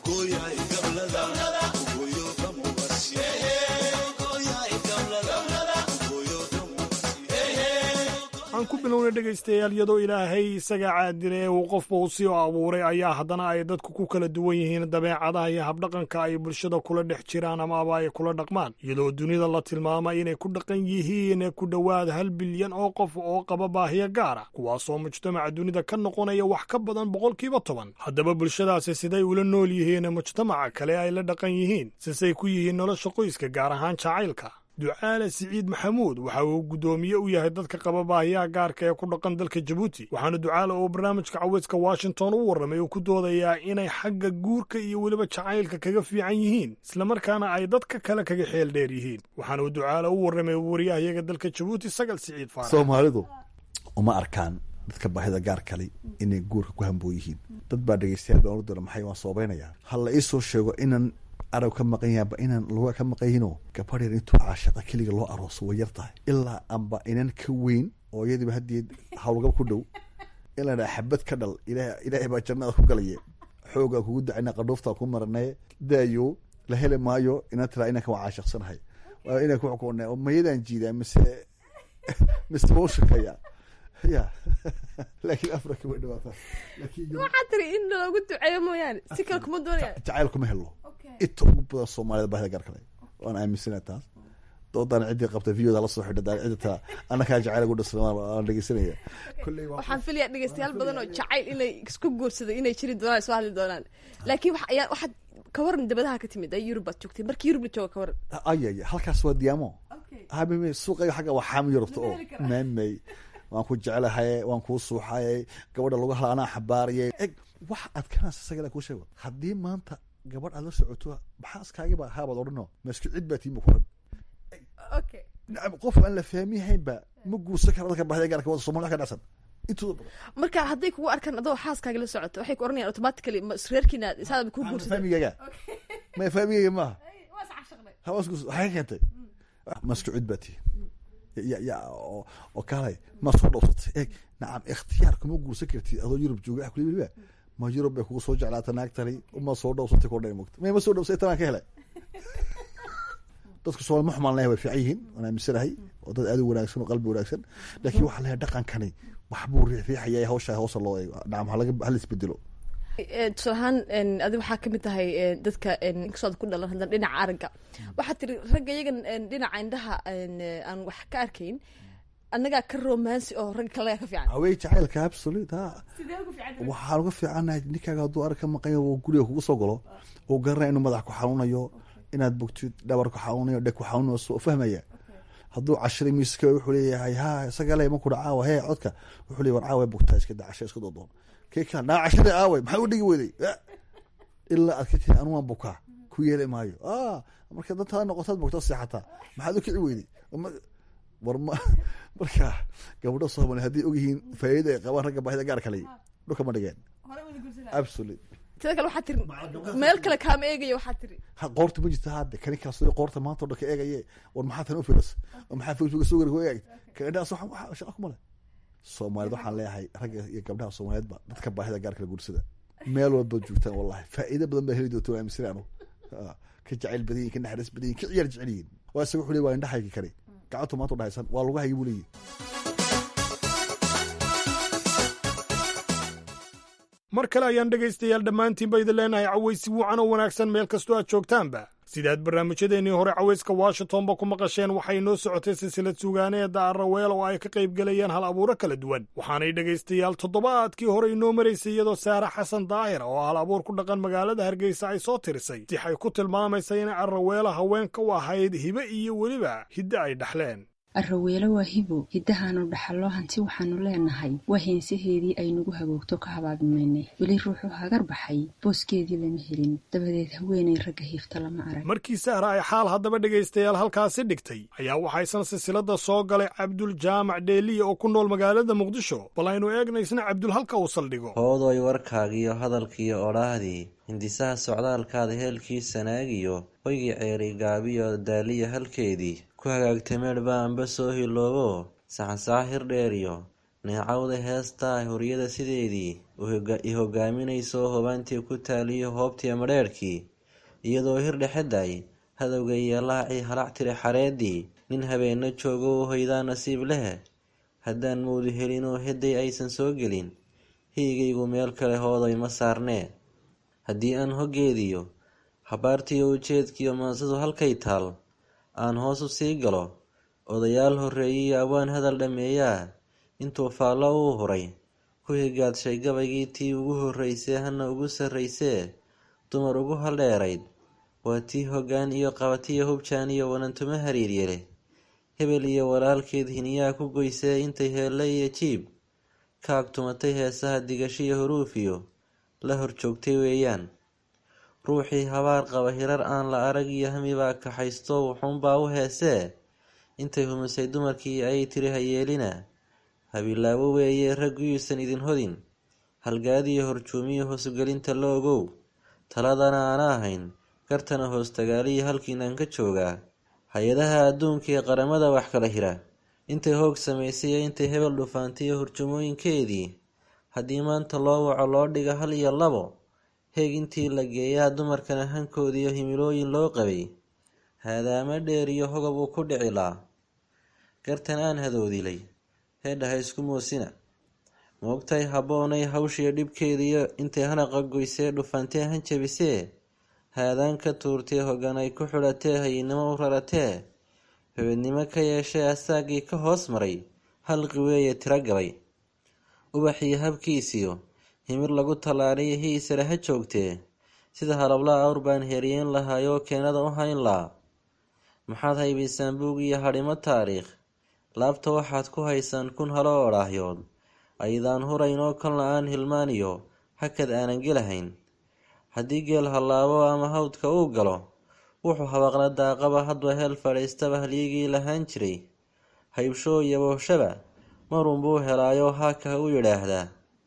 aan ku bilowna dhegaystayaal iyadoo ilaahay isaga caadira ee uu qofba u sii abuuray ayaa haddana ay dadku ku kala duwan yihiin dabeecadaha iyo habdhaqanka ay bulshada kula dhex jiraan amaaba ay kula dhaqmaan iyadoo dunida la tilmaamay inay ku dhaqan yihiin ku dhowaad hal bilyan oo qof oo qaba baahiyo gaara kuwaasoo mujtamaca dunida ka noqonaya wax ka badan boqolkiiba toban haddaba bulshadaasi siday ula nool yihiin mujtamaca kale ay la dhaqan yihiin sisay ku yihiin nolosha qoyska gaar ahaan jacaylka ducaale siciid maxamuud waxa uu guddoomiye u yahay dadka qaba baahiyaha gaarka ee ku dhaqan dalka jabuuti waxaana ducaale oo barnaamijka caweyska washington u warramay uu ku doodayaa inay xagga guurka iyo weliba jacaylka kaga fiican yihiin islamarkaana ay dadka kale kaga xeel dheer yihiin waxaana uu ducaale u warramay waryahayaga dalka jabuuti sagal siciid faarax soomaalidu uma arkaan dadka baahida gaar kale inay guurka ku hamboo yihiin dad baa dhegeystayaal baan doona maxay waan soobaynayaa ha la ii soo sheego inan arab ka maqan yahanba inaan luga ka maqanyino gabadh yar intuu caashaqa keliga loo arooso way yar tahay ilaa amba inan ka weyn oo iyadiiba haddii hawlgab ku dhow in la dhaha xabad ka dhal ilaahay baa jannada ku galaya xoogaa kugu dacina qadhuuftaa ku maranaye daayo la heli maayo ina tiraa inanka waa caashaqsanahay ina ku xukuuna mayadaan jiidaa mise mise waa u shaqeeyaa ya laakiin afrika way dhawaataa waxaa tiri in loogu duceeyo mooyaane si kale kuma doonaya jacayl kuma helo inta ugu badan soomaalida baahida gaar kale waan aaminsana taas doodaan ciddii qabta videoda la soo xidha daan cidda taa annakaa jacayl ugu dhasna waan dhegeysanaya waxaan filaya dhegeystayaal badan oo jacayl inay isku guursaday inay jiri doonaan soo hadli doonaan laakiin wax ayaa waxaad ka waran dabadaha ka timid ay yurub baad joogtay markii yurub la jooga ka waran ayaya halkaas waa diyaamo habime suuqayga xagga waa xaami yurubta oo maamay waan ku jeclahay waan kuu suuxayay gabadha lagu hala anaa xabaariyay eg wax adkanaas isagala kuu sheego haddii maanta gabadh aad la socoto maxaa iskaagiba haabaad odhano masku cid baa tiima kuran qof aan la fahmiyahaynba ma guursan kara dadka bahida gaarka wada somalia ka dhacsan intooda badan marka hadday kugu arkaan adoo xaaskaaga la socoto waxay ku oranayaan automatically reerkiina isaadaba kuu guursada fahmigayga ma fahmigayga maaha hawaas guursa waxay ka keentay masku cid baa tii ya ya oo kaalay ma soo dhowsatay eeg nacam ikhtiyaar kuma guursan kartid adoo yurub jooga ah kuliba ma yurub bay kugu soo jeclaata naagtani uma soo dhowsatay kordhay mogta may ma soo dhowsay tanaan ka helay dadku soomaali ma xumaan leeyahay way fiican yihiin waan aaminsanahay oo dad aad u wanaagsan oo qalbi wanaagsan laakiin waxaa leeyahay dhaqankani waxbuu riixriixaya hawsha hawsa loo eego nacam halaga hala isbedelo tusaale ahaan adi waxaa kamid tahay dadka inkastoo ku dhalan haddana dhinaca aragga waxaa tiri ragga iyagan dhinaca indhaha aan wax ka arkayn annagaa ka romansi oo ragga kalaga ka fiican hawey jacaylka absolute ha waxaan uga fiicannahay ninkaaga hadduu arag ka maqan yaho guriga kugu soo galo oo garanaya inuu madax ku xanuunayo inaad bogtid dhabar ku xanuunayo dheg ku xanuunayo soo fahmaya hadduu cashiray miiska wuxuu leeyahay ha isaga le makudha caawa hee codka wuxuu leeyahy war caawa bogtaa iska da casha iska doodoon kee kaa naa cashada aaway maxaa u dhigi weyday ilaa aad ka tihi anu waan bukaa ku yeeli maayo marka dantaada noqotaad bogta seexataa maxaad u kici weyday war ma marka gabdho soomali hadday ogyihiin faa'iida ay qabaan ragga baahida gaar kale dhulka ma dhigeen absolute sida kale waxaa tiri meel kale kaama eegaya waxaa tiri ha qoorta ma jirta hadde kani kaas qoorta maanta o dhan ka eegaye war maxaa tan u filas war maxaa facebook soo gari ku eegay kaindhaas waxa shaqa kuma leh soomaaliyed waxaan leeyahay ragga iyo gabdhaha soomaaliyeedba dadka baahida gaar kale guursada meel walba joogtaan wallahi faa'iido badan baa heli doonta waa aaminsan anu ka jacayl badan yihin ka naxariis badan yihin ka ciyaar jecel yihin waa isaga wuxuu leey waa indhahaygi kani gacantu maanta u dhahaysan waa lugahaygi buu leeyihi mar kale ayaan dhegaystayaal dhammaantiinba idin leenahay cawaysi wuucan oo wanaagsan meel kastoo aad joogtaanba sidaad barnaamijyadeennii hore cawayska washingtonba ku maqasheen waxay noo socotay silsilad sugaaneeda arraweel oo ay ka qayb gelayaan hal abuuro kala duwan waxaanay dhegaystayaal toddobaadkii hore inoo maraysay iyadoo saare xasan daahir oo hal abuur ku dhaqan magaalada hargeysa ay soo tirisay sixay ku tilmaamaysa inay arraweelo haweenka u ahayd hibe iyo weliba hidde ay dhexleen arraweelo waa hibo hiddahaanu dhaxallo hanti waxaannu leenahay waa heensaheedii aynugu hagoogto ka habaabimaynay weli ruuxu hagar baxay booskeedii lama helin dabadeed haweenay ragga hiifta lama arag markii sahra ay xaal haddaba dhegaystayaal halkaasi dhigtay ayaa waxaysan silsilada soo galay cabdul jaamac dheeliya oo ku nool magaalada muqdisho bal aynu eegna isna cabdul halka uu saldhigo hoodoy warkaagiyo hadalkiiyo odhaahdii hindisaha socdaalkaada heelkii sanaagiyo hoygii ceeri gaabiyo daaliya halkeedii ku hagaagtay meedhba amba soo hiloobo saxansaxa hirdheeriyo neecawda heestaa horyada sideedii i hogaaminayso hobaantii ku taaliyo hoobtii madheerhkii iyadoo hirdhexeday hadowga yeelahacii halac tiri xareedii nin habeenna joogo u hoydaa nasiib leh haddaan mawdu helinoo hedday aysan soo gelin hiigaygu meel kale hooday ma saarnee haddii aan hoggeediyo habaartiyo ujeedkiiyo maansadu halkay taal aan hoos u sii galo odayaal horreeyiyo awaan hadal dhammeeyaa intuu faallo uu huray ku higaadshay gabaygii tii ugu horraysee hana ugu sarraysee dumar ugu haldheerayd waa tii hoggaan iyo qabatiyo hubjaan iyo wanantuma hariiryele hebel iyo walaalkeed hiniyaa ku goysee intay heelle iyo jiib ka agtumatay heesaha digashiyo huruufiyo la hor joogtay weeyaan ruuxii habaar qaba hirar aan la arag iyo hamibaa kaxaysto wuxuunbaa u heesee intay humisay dumarkii ayay tiri hayeelina habilaabo weeye ragguyuusan idin hodin halgaadiyo horjuumiyo hoosgelinta la ogow taladana aana ahayn gartana hoostagaaliyo halkiinaan ka joogaa hay-adaha adduunka ee qaramada wax kala hira intay hoog samaysay iyo intay hebel dhufaantiyo hurjumooyinkeedii haddii maanta loo waco loo dhiga hal iyo labo heeg intii la geeyaa dumarkana hankoodiiyo himilooyin loo qabay haadaama dheer iyo hogob uu ku dhicilaa gartan aan hadoodilay heedhaha isku moosina moogtay habboonay hawshiyo dhibkeediiyo intay hanaqa goysee dhufantee han jabisee haadaan ka tuurtee hoggan ay ku xidhatee hayinimo u raratee hobednimo ka yeeshee asaagii ka hoos maray halqi weeye tiro gabay ubaxiyo habkiisiyo himir lagu tallaaliyo hiisare ha joogtee sida halablaa awr baan heeriyeen lahaayoo keenada u hayn laa maxaad haybaysaan buug iyo hadhimo taariikh laabta waxaad ku haysaan kun halo odhaahyood aydaan hurayn oo kan la-aan hilmaaniyo hakad aanan gelahayn haddii geel hallaabo ama hawdka uu galo wuxuu habaqla daaqaba hadba heel fadhiistaba halyigii lahaan jiray haybshoo iyo booshaba marunbuu helaayoo haaka u yidhaahdaa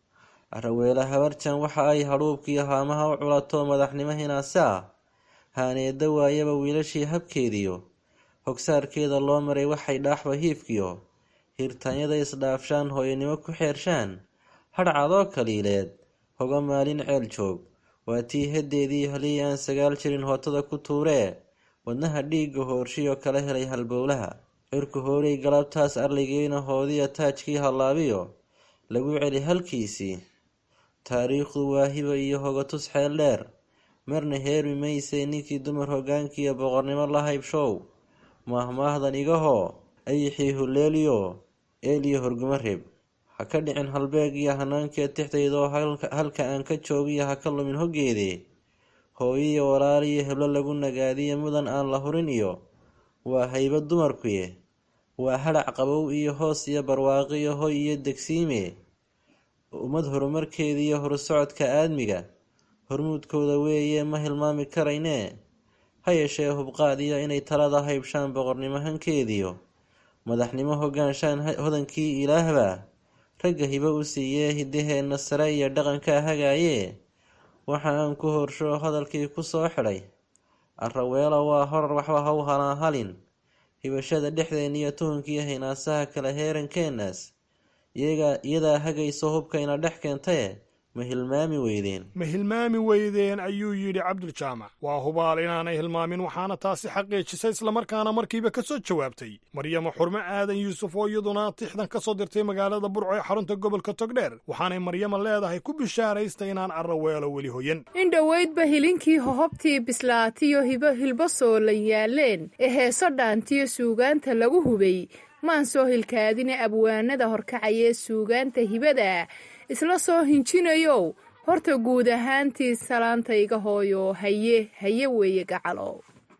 araweela habarjan waxa ay hadhuubkiiyo haamaha u culato madaxnimo hinaase ah haaneeda waayaba wiilashii habkeediyo hogsaarkeeda loo maray waxay dhaaxba hiifkiyo hirtaanyada isdhaafshaan hooyanimo ku xeershaan hadhcadoo kaliileed hoga maalin ceel joog waa tii heddeedii halii aan sagaal jirin hootada ku tuuree wadnaha dhiigga hoorshiyo kala helay halbowlaha cirku hoolay galabtaas arligiina hoodiya taajkii hallaabiyo lagu celi halkiisii taariikhdu waa hiba iyo hogatus xeel dheer marna heermi maysay ninkii dumar hoggaankiiyo boqornimo la haybshow maahmaahdan igahoo ayixii huleeliyo eeliyo horgumo reeb ha ka dhicin halbeeg iyo hanaankeed tixdaydoo halka aan ka joogiyo ha ka lumin hoggeedee hooyiyo walaaliyo heblo lagu nagaadiyo mudan aan la hurin iyo waa hayba dumarkuye waa hadhac qabow iyo hoos iyo barwaaqiyo hoy iyo degsiime ummad horumarkeediiyo horusocodka aadmiga hormuudkooda weeye ma hilmaami karaynee ha yeeshee hubqaadiyo inay talada haybshaan boqornimo hankeediyo madaxnimo hogaanshaan hodankii ilaahbaa ragga hibo u siiyee hiddaheenna sare iyo dhaqankaa hagaayee waxa aan ku horsho hadalkii ku soo xidhay arraweelo waa horar waxba ha u halaan halin hibashada dhexdeen iyo tuhunkii haynaasaha kale heerankeennaas iyadaa hagayso hubkayna dhex keentaye ma hilmaami weydeen ma hilmaami weydeen ayuu yidhi cabduljaamac waa hubaal inaanay hilmaamin waxaana taasi xaqiijisay islamarkaana markiiba ka soo jawaabtay maryamo xurmo aadan yuusuf oo iyaduna tixdan ka soo dirtay magaalada burco ee xarunta gobolka togdheer waxaanay maryamo leedahay ku bishaaraysta inaan arraweelo weli hoyan in dhoweydba hilinkii hohobtii bislaatiyo hibo hilbo soolan yaaleen ee heeso dhaantiyo suugaanta lagu hubay maan soo hilkaadine abwaanada horkacayee suugaanta hibada isla soo hinjinayow horta guud ahaantii salaantayga hooyo haye haye weeye gacalow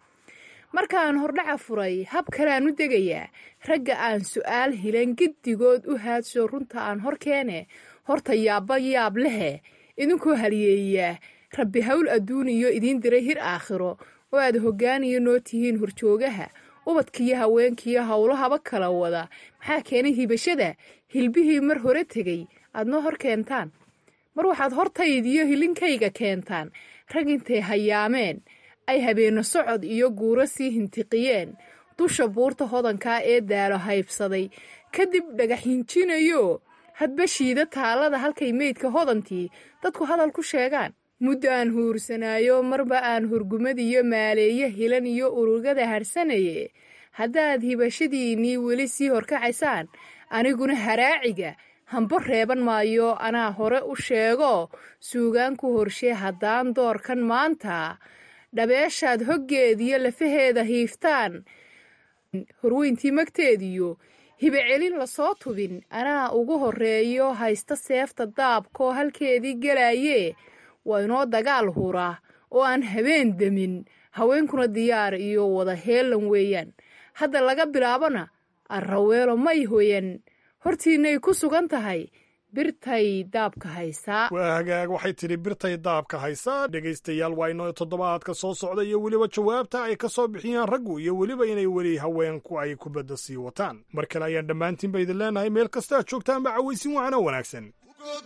markaan hordhaca furay hab kaleaan u degayaa ragga aan su'aal hilan giddigood u haadsho runta aan hor keene horta yaabba yaab lehe idinkoo haliyeeyaa rabbi hawl adduuniyo idiin diray hir aakhiro oo aad hoggaaniyo noo tihiin horjoogaha ubadkiiyo haweenkiiyo howlahaba kala wada maxaa keenay hibashada hilbihii mar hore tegey aad noo hor keentaan mar waxaad hortaydiyo hilinkayga keentaan rag intay hayaameen ay habeenno socod iyo guuro sii hintiqiyeen dusha buurta hodankaa ee daalo haybsaday kadib dhagaxhinjinayo hadba shiida taalada halkay meydka hodantii dadku hadal ku sheegaan muddo aan huursanaayo marba aan hurgumadiyo maaleeyo hilan iyo urugada harsanaye haddaad hibashadiinnii weli sii horkacaysaan aniguna haraaciga hambo reeban maayo anaa hore u sheego suugaan ku horshee haddaan doorkan maanta dhabeeshaad hoggeediyo lafaheeda hiiftaan horweyntii magteediyo hibe celin lasoo tubin anaa ugu horreeyo haysta seefta daabkoo halkeedii gelaayee waa inoo dagaal hura oo aan habeen demin haweenkuna diyaar iyo wada heelan weeyaan hadda laga bilaabona arraweelo may hoyan hortiinay ku sugan tahay birtay daabka haysaa waa hagaag waxay tidhi birtay daabka haysaa dhegaystayaal waa inoo toddobaadka soo socda iyo weliba jawaabta ay ka soo bixiyaan raggu iyo weliba inay weli haweenku ay kubadda sii wataan mar kale ayaan dhammaantiinba idin leenahay meel kasta aad joogtaanba cawaysin wacana wanaagsan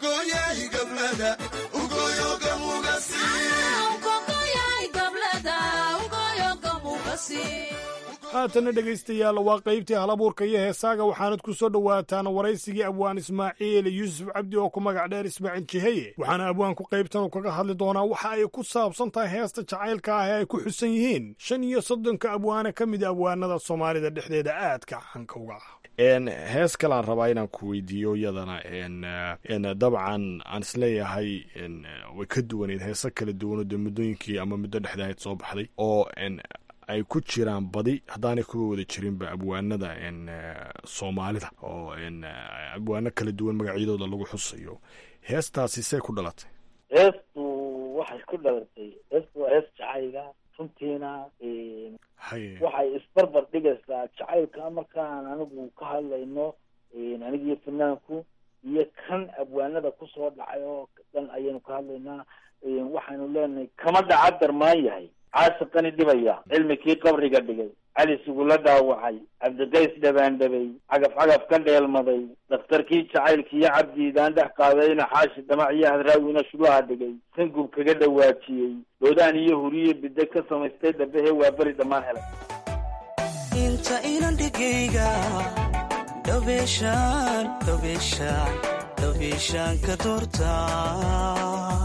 haatana dhegaystayaal waa qaybtii halabuurka iyo heesaaga waxaanad ku soo dhowaataan waraysigii abwaan ismaaciil yuusuf cabdi oo ku magac dheer ismaaciil jiheye waxaana abwaanku qaybtan kaga hadli doonaa waxa ay ku saabsan tahay heesta jacaylka ah ee ay ku xusan yihiin shan iyo soddonka abwaane ka mid abwaanada soomaalida dhexdeeda aadka canka uga ah hees kaleaan rabaa inaan ku weydiiyo iyadana dabcan aan isleeyahay way ka duwaneyd heese kala duwanoo dee muddooyinkii ama muddo dhexdahayd soo baxday oo ay ku jiraan badi haddaanay kuga wada jirinba abwaanada soomaalida oo abwaano kala duwan magacyadooda lagu xusayo heestaasi see ku dhalatay heestu waxay ku dhalatay heestu waa hees jacayga runtiina waxay isbarbar dhigaysaa jacaylka markaan anigu ka hadlayno anigiyo fanaanku iyo kan abwaanada kusoo dhacay oo dhan ayaynu ka hadlaynaa waxaynu leenahay kama dhaca darmaan yahay caasiqani dhibaya cilmikii qabriga dhigay cali sugula dhaawacay cabdiqays dhabaandhabay cagaf cagaf ka dheelmaday dhakhtarkii jacaylkiiyo cabdiidaan dhex qaadayna xaashi dhamac iyo hadraawina shulaha dhigay sangub kaga dhawaajiyey doodaan iyo huriye bide ka samaystay dhabehe waa beri dhammaan helay inta inan dhigayga dhabeeshaan dhabeeshaan dhabeeshaan ka doortaa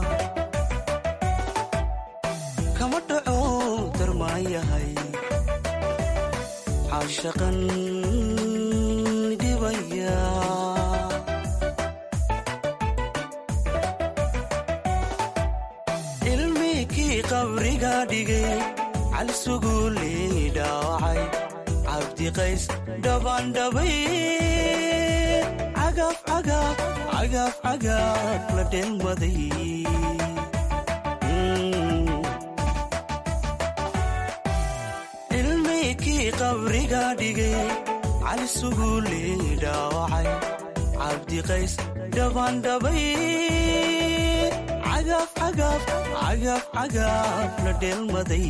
kama dhaco darmaayahay caashaqan dhibaya cilmikii qabriga dhigay cali suguuley dhaawacay cabdiqays dhabaandhabay cagaf cagaf cagaf cagaf la dheelmaday qabriga dhigay cali suguuley dhaawacay cabdiqays dhabaandhabay cagaf cagaf cagaf cagaf la dheelmaday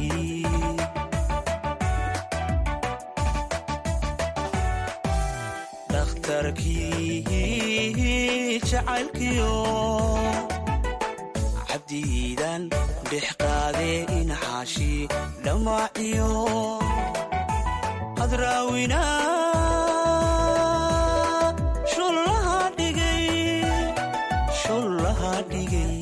dhakhtarkii jacaylkiyo cabdiidan dhex qaadee inaxaashi dhammaaciyo hadraawina shullaha dhigay shullaha dhigay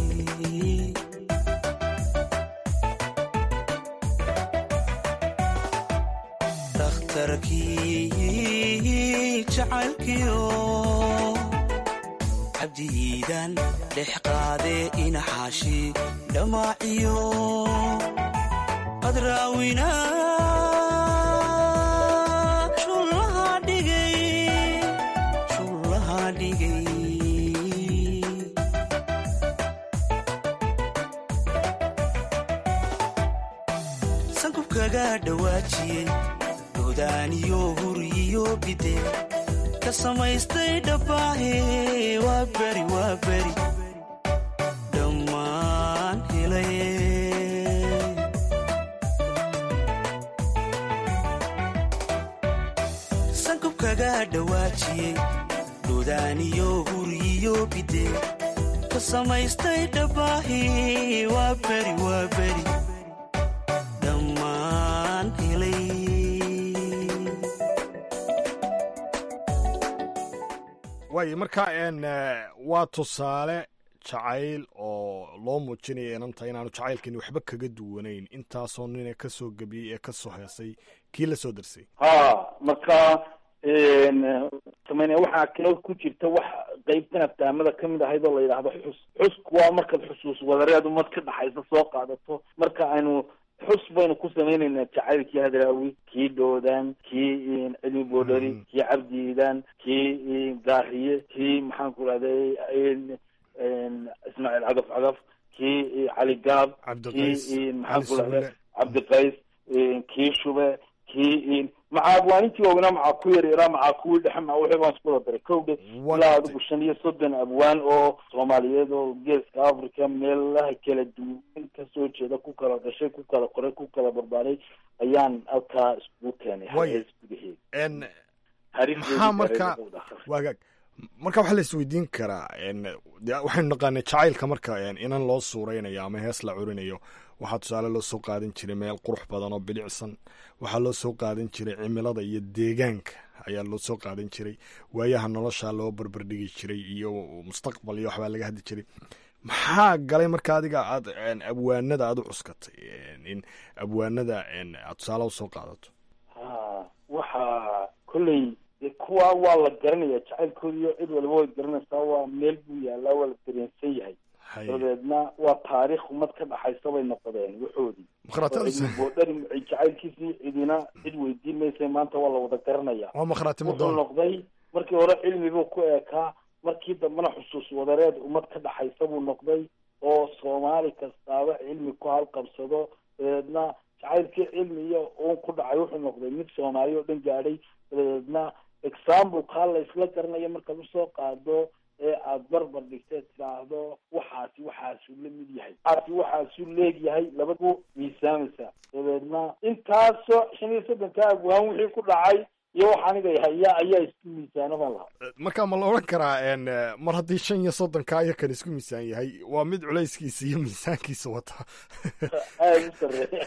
dhakhtarkii jacaylkiyo cabdiidan dhex qaadee inaxaashi dhammaaciyo hadraawina shullaha dhigay shullaha dhigay sankubkaga dhawaajiyey godaaniyo huriyo bide ka samaystay dhabbaahe waa beri waa beri dhammaan helay sankubkaga dhawaajiyey godaaniyo huriyo bide ka samaystay dhabbaahe waa beri waa beri dhammaan helay waay marka n waa tusaale jacayl oo loo muujinaya inanta inaanu jacaylkani waxba kaga duwanayn intaasoo nina ka soo gebiyey ee ka soo heesay kii la soo darsay ha marka samayne waxaa kale ku jirta wax qeybtan aftaamada kamid ahayd oo la yidhaahdo xus xusku waa markaad xusuus wadareed umad ka dhaxaysa soo qaadato marka aynu xus baynu ku samaynaynaa jacaylkii hadraawi kii dhoodan kii cilmi boodhari kii cabdiidan kii gaariye kii maxaan ku rahday ismaaciil cagaf cagaf kii cali gaab kii maxaan ku rahday cabdiqays kii shube kii macaa abwaanintii waaweynaa macaa ku yar yaraa macaa kuwii dhexe maa wixii baan isku wada daray kowdhe ilaa adigu shan iyo soddon abwaan oo soomaaliyeed oo geeska africa meelaha kala duwan kasoo jeeda ku kala dhashay ku kala qoray ku kala barbaaray ayaan halkaa iskugu keenay hees gudaheeda maxaa marka waagaag marka waxaa la isweydiin karaa de waxaynu naqaanay jacaylka marka inan loo suuraynayo ama hees la curinayo waxaa tusaale loo soo qaadan jiray meel qurux badan oo bilicsan waxaa loo soo qaadan jiray cimilada iyo deegaanka ayaa loo soo qaadan jiray waayaha nolosha loo barbardhigi jiray iyo mustaqbal iyo waxbaa laga hadli jiray maxaa galay marka adiga aad abwaanada aad u cuskatay in abwaanada aad tusaale usoo qaadato ha waxa kolley kuwa waa la garanaya jacaylkooda iyo cid waliba way garanaysaa waa meel buu yaalaa waa la dareensan yahay dabeedna waa taariikh umad ka dhaxaysa bay noqdeen waxoodii boodhari jacaylkiisii cidina cid weydiin maysa maanta waa la wada garanaya wuxuu noqday markii hore cilmibuu ku eekaa markii dambena xusuus wadareed umad ka dhaxaysa buu noqday oo soomaali kastaaba cilmi ku halqabsado dabeedna jacaylkii cilmi iyo uun ku dhacay wuxuu noqday mid soomaali oo dhan gaadhay dabeedna example kaa la isla garanayo markaad usoo qaado ee aada barbar dhigteed tidhaahdo waxaasi waxaasuu la mid yahay waxaasi waxaasuu leegyahay labadu miisaamaysa dabeedna intaasoo shan iyo soddonka abwaan wixii ku dhacay iyo wax aniga haya ayaa isku miisaanaban lahaa marka ma la odhan karaa mar haddii shan iyo soddonka aya kan isku miisaan yahay waa mid culayskiisa iyo miisaankiisa wata aada u sareeya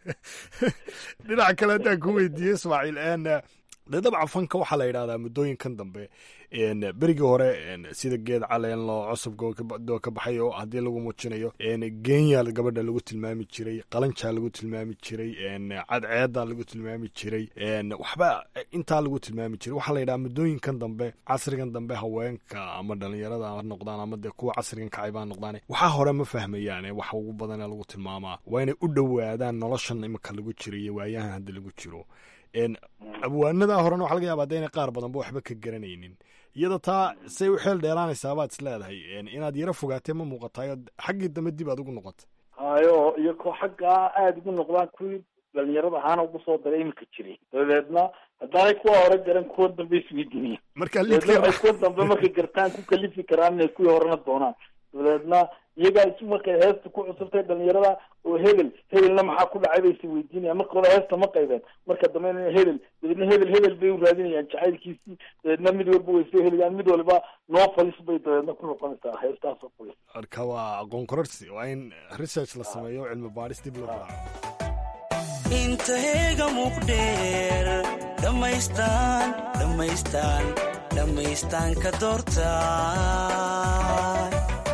dhinaca kale haddaan ku weydiiyey ismaaciil de dabcan fanka waxaa la yidhahdaa muddooyinkan dambe berigii hore sida geed caleen loo cusubdoo ka baxay oo haddii lagu muujinayo genya gabadha lagu tilmaami jiray qalanjaa lagu tilmaami jiray cadceeda lagu tilmaami jiray waxba intaa lagu tilmaami jiray waxaa la yidhaha muddooyinkan dambe casrigan dambe haweenka ama dhalinyarada ha noqdaan ama dee kuwa casrigan kacayba ha noqdaan waxaa hore ma fahmayaan waxa ugu badana lagu tilmaamaa waa inay u dhowaadaan noloshan imika lagu jiro iyo waayahan hadda lagu jiro abwaanada horena waxa laga yaaba de inay qaar badanba waxba ka garanaynin iyada taa say u xeel dheelaanaysaa baad is leedahay inaad yaro fogaatee ma muuqatayo xaggii dambe dib aad ugu noqota hayo iyo ko xaggaa aada ugu noqdaan kuwii dhalinyarada ahaana ugu soo daray iminka jiray dabeedna haddaanay kuwa hore garan kuwa dambe isweydiiniya marka dabeedna waxay kuwa dambe markay gartaan ku kalifi karaan inay kuwii horena doonaan dabadeedna iyagaa isu markay heesta ku cusubtay dhalinyarada oo hebel hebelna maxaa ku dhacay bay is weydiinayaan marka hore heesta ma qaybeen marka dambe hebel dabeedna hebel hebel bay u raadinayaan jacaylkiisii dabeedna mid walba way soo helayaan mid walba noo falis bay dabeedna ku noqonaysaa heestaas oo qoys marka waa aqoon kororsi waa in research la sameeyo oo cilmi baadhis dib loo raaco inteega muuqdheer dhammaystaan dhammaystaan dhammaystaan ka doortaan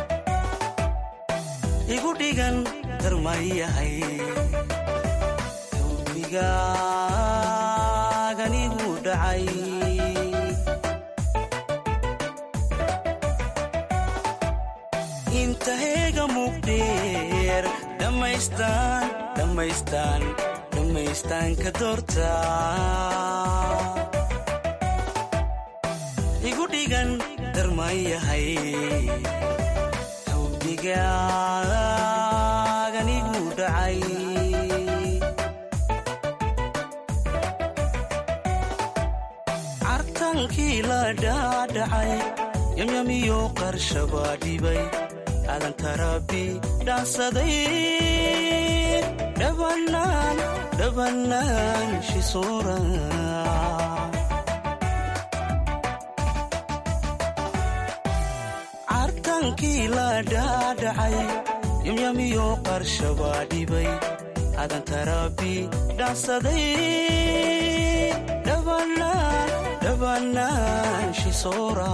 igu dhigan darmayahay dulbigaagan igu dhacay inteega muuqdheer dhammaystaan dhammaystaan dhammaystaan ka doortaa igu dhigan darmayahay xubigaagan igu dhacay cartankii la dhaadhacay yamyamiyo qarshaba dhibay aadan tarabi dhaansaday dhabanaan dhabanaan shisoora cartankii la dhaadhacay yamyamiyo qarshaba dhibay aadan tarabi dhaansaday dhabanaan dhabanaan shisoora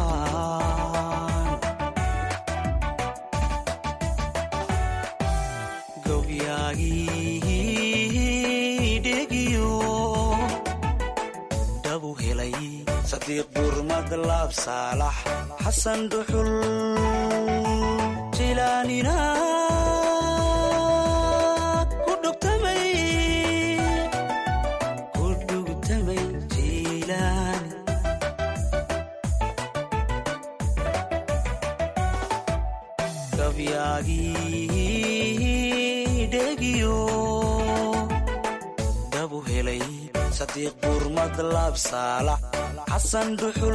dhabu helay sadiiq burmad laab saalax xasan dhuxul jilaanina ku dhugtamay jilaani gabyaagii dhegiyo dhabu helay sadiiq burmad laab saalax xasan dhuxul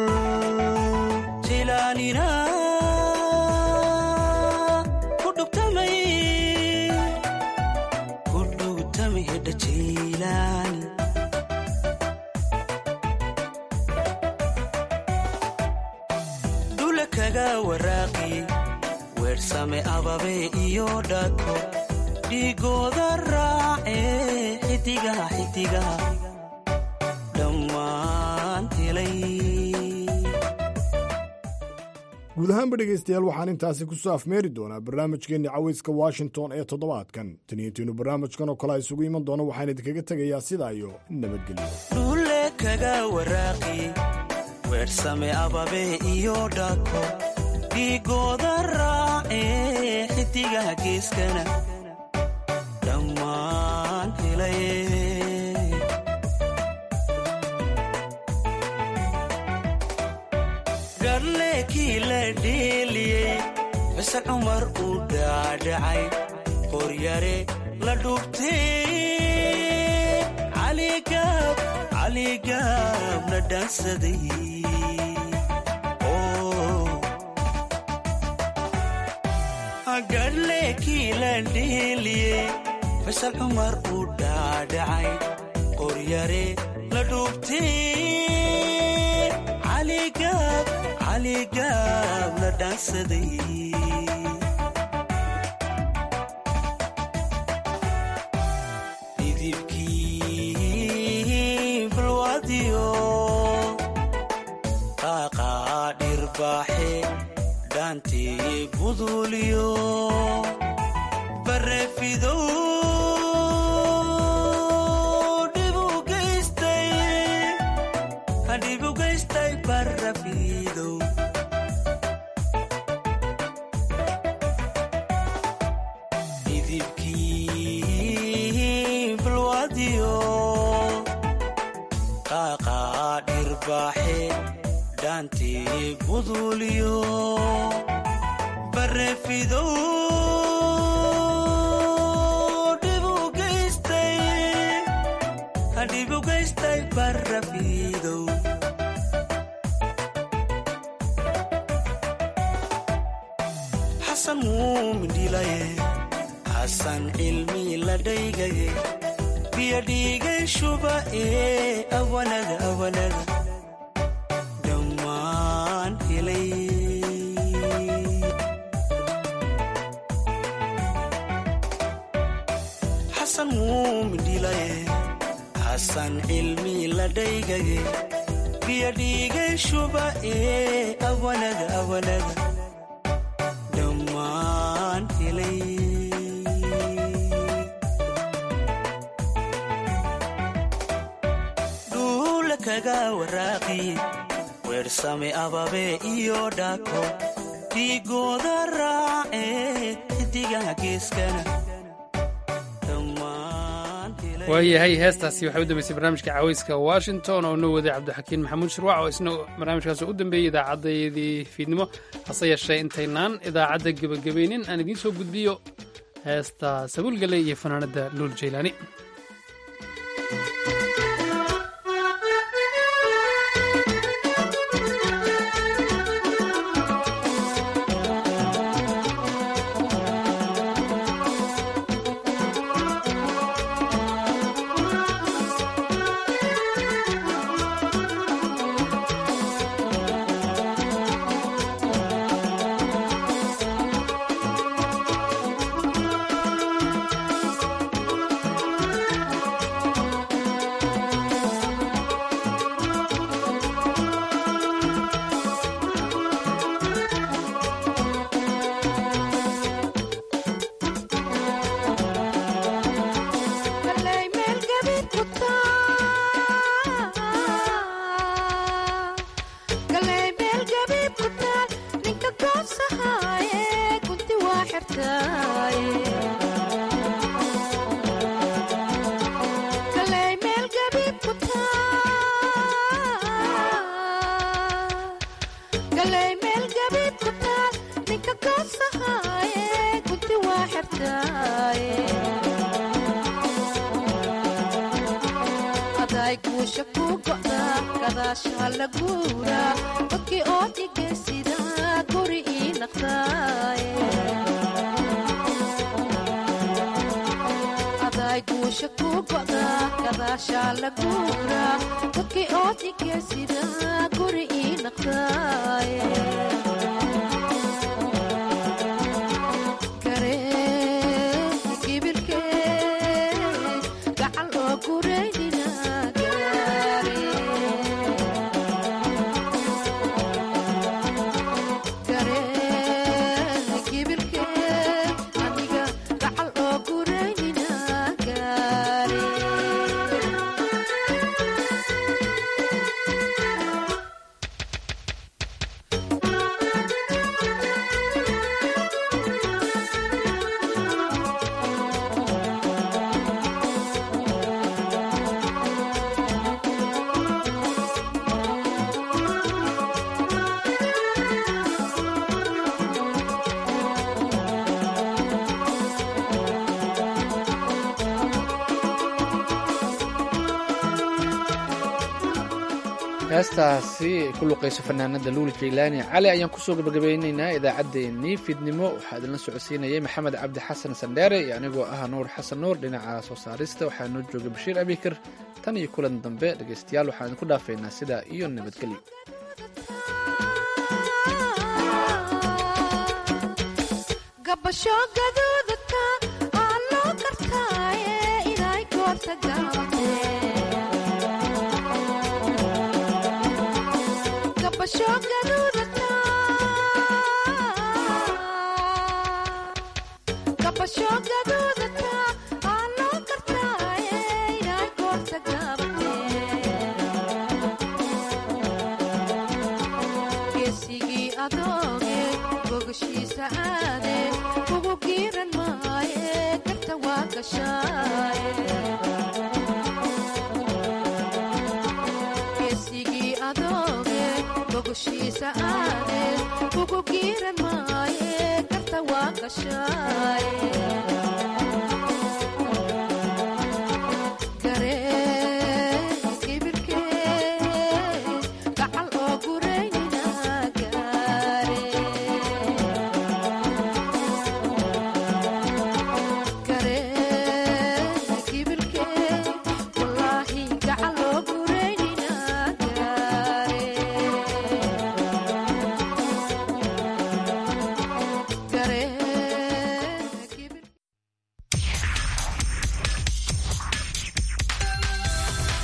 jilaanina ku dhugtamay ku dhugtamay hedha jilaani dhula kaga waraaqi weersame ababe iyo dhako dhigooda raace xidigaha xidigaha dhammaan helay guud ahaanba dhegaystayaal waxaan intaasi ku soo afmeeri doonaa barnaamijkeenni cawayska washington ee toddobaadkan taniyantiinu barnaamijkan oo kale isugu iman doono waxaan idinkaga tegayaa sidaa iyo nabadgelyo dhule kaga waraaqi weersame ababe iyo dhako dhigooda raace xidigaha geeskana dhammaan helay garleekii la dheeliyey xuse cumar uu dhaadhacay qoryare la dhugtay caligaab caligaab la dhaansaday garleekii la dheeliyey fasal cumar uu dhaadhacay qoryare la dhugtay caligaab caligaab la dhaansaday dhidibkii balwadiyo qaaqaa dhirbaaxe dhaantii buduuliyo bareefidow dhibu geystay hadhibu geystay barafidow dhidibkii balwadiyo qaaqaa dhirbaaxe dhaantii buduuliyo bareefidow dhibu geystay hadhibu geystay barafidow muumidhilaye xasan cilmi la dhaygaye biyo dhiigay shuba ee awanada awanada dhammaan helay xasan muumidhilaye xasan cilmi la dhaygaye biyo dhiigay shuba ee awanada awanada dhammaan helay dhuula kaga waraaqi weersame ababe iyo dhaako dhiigooda raace xidigaha geeskana waayahay heestaasi waxay u dambeysay barnaamijka caweyska washington oo noo waday cabdixakiin maxamuud shirwac oo isna barnaamijkaas u dambeeyey idaacaddayadii fiidnimo hase yeeshee intaynaan idaacadda gebagabaynin aan idiin soo gudbiyo heesta sabuulgale iyo fanaanadda luul jaylaani heestaasi ay ku luqayso fanaanada luul jaylaani cali ayaan kusoo gabagabaynaynaa idaacaddeenii fiidnimo waxaa idinla socodsiinayay maxamed cabdi xasan sandheere iyo anigoo ah nuur xasan nuur dhinaca soo saarista waxaa noo jooga bashiir abikar tan iyo kulan dambe dhegaystayaal waxaan idinku dhaafaynaa sidaa iyo nabadgelyo geesigii adooge bogashiisa aade ugu giiran maaye garta waa gashaaye geesigii adooge bogashiisa aade ugu giiran maaye garta waa gashaaye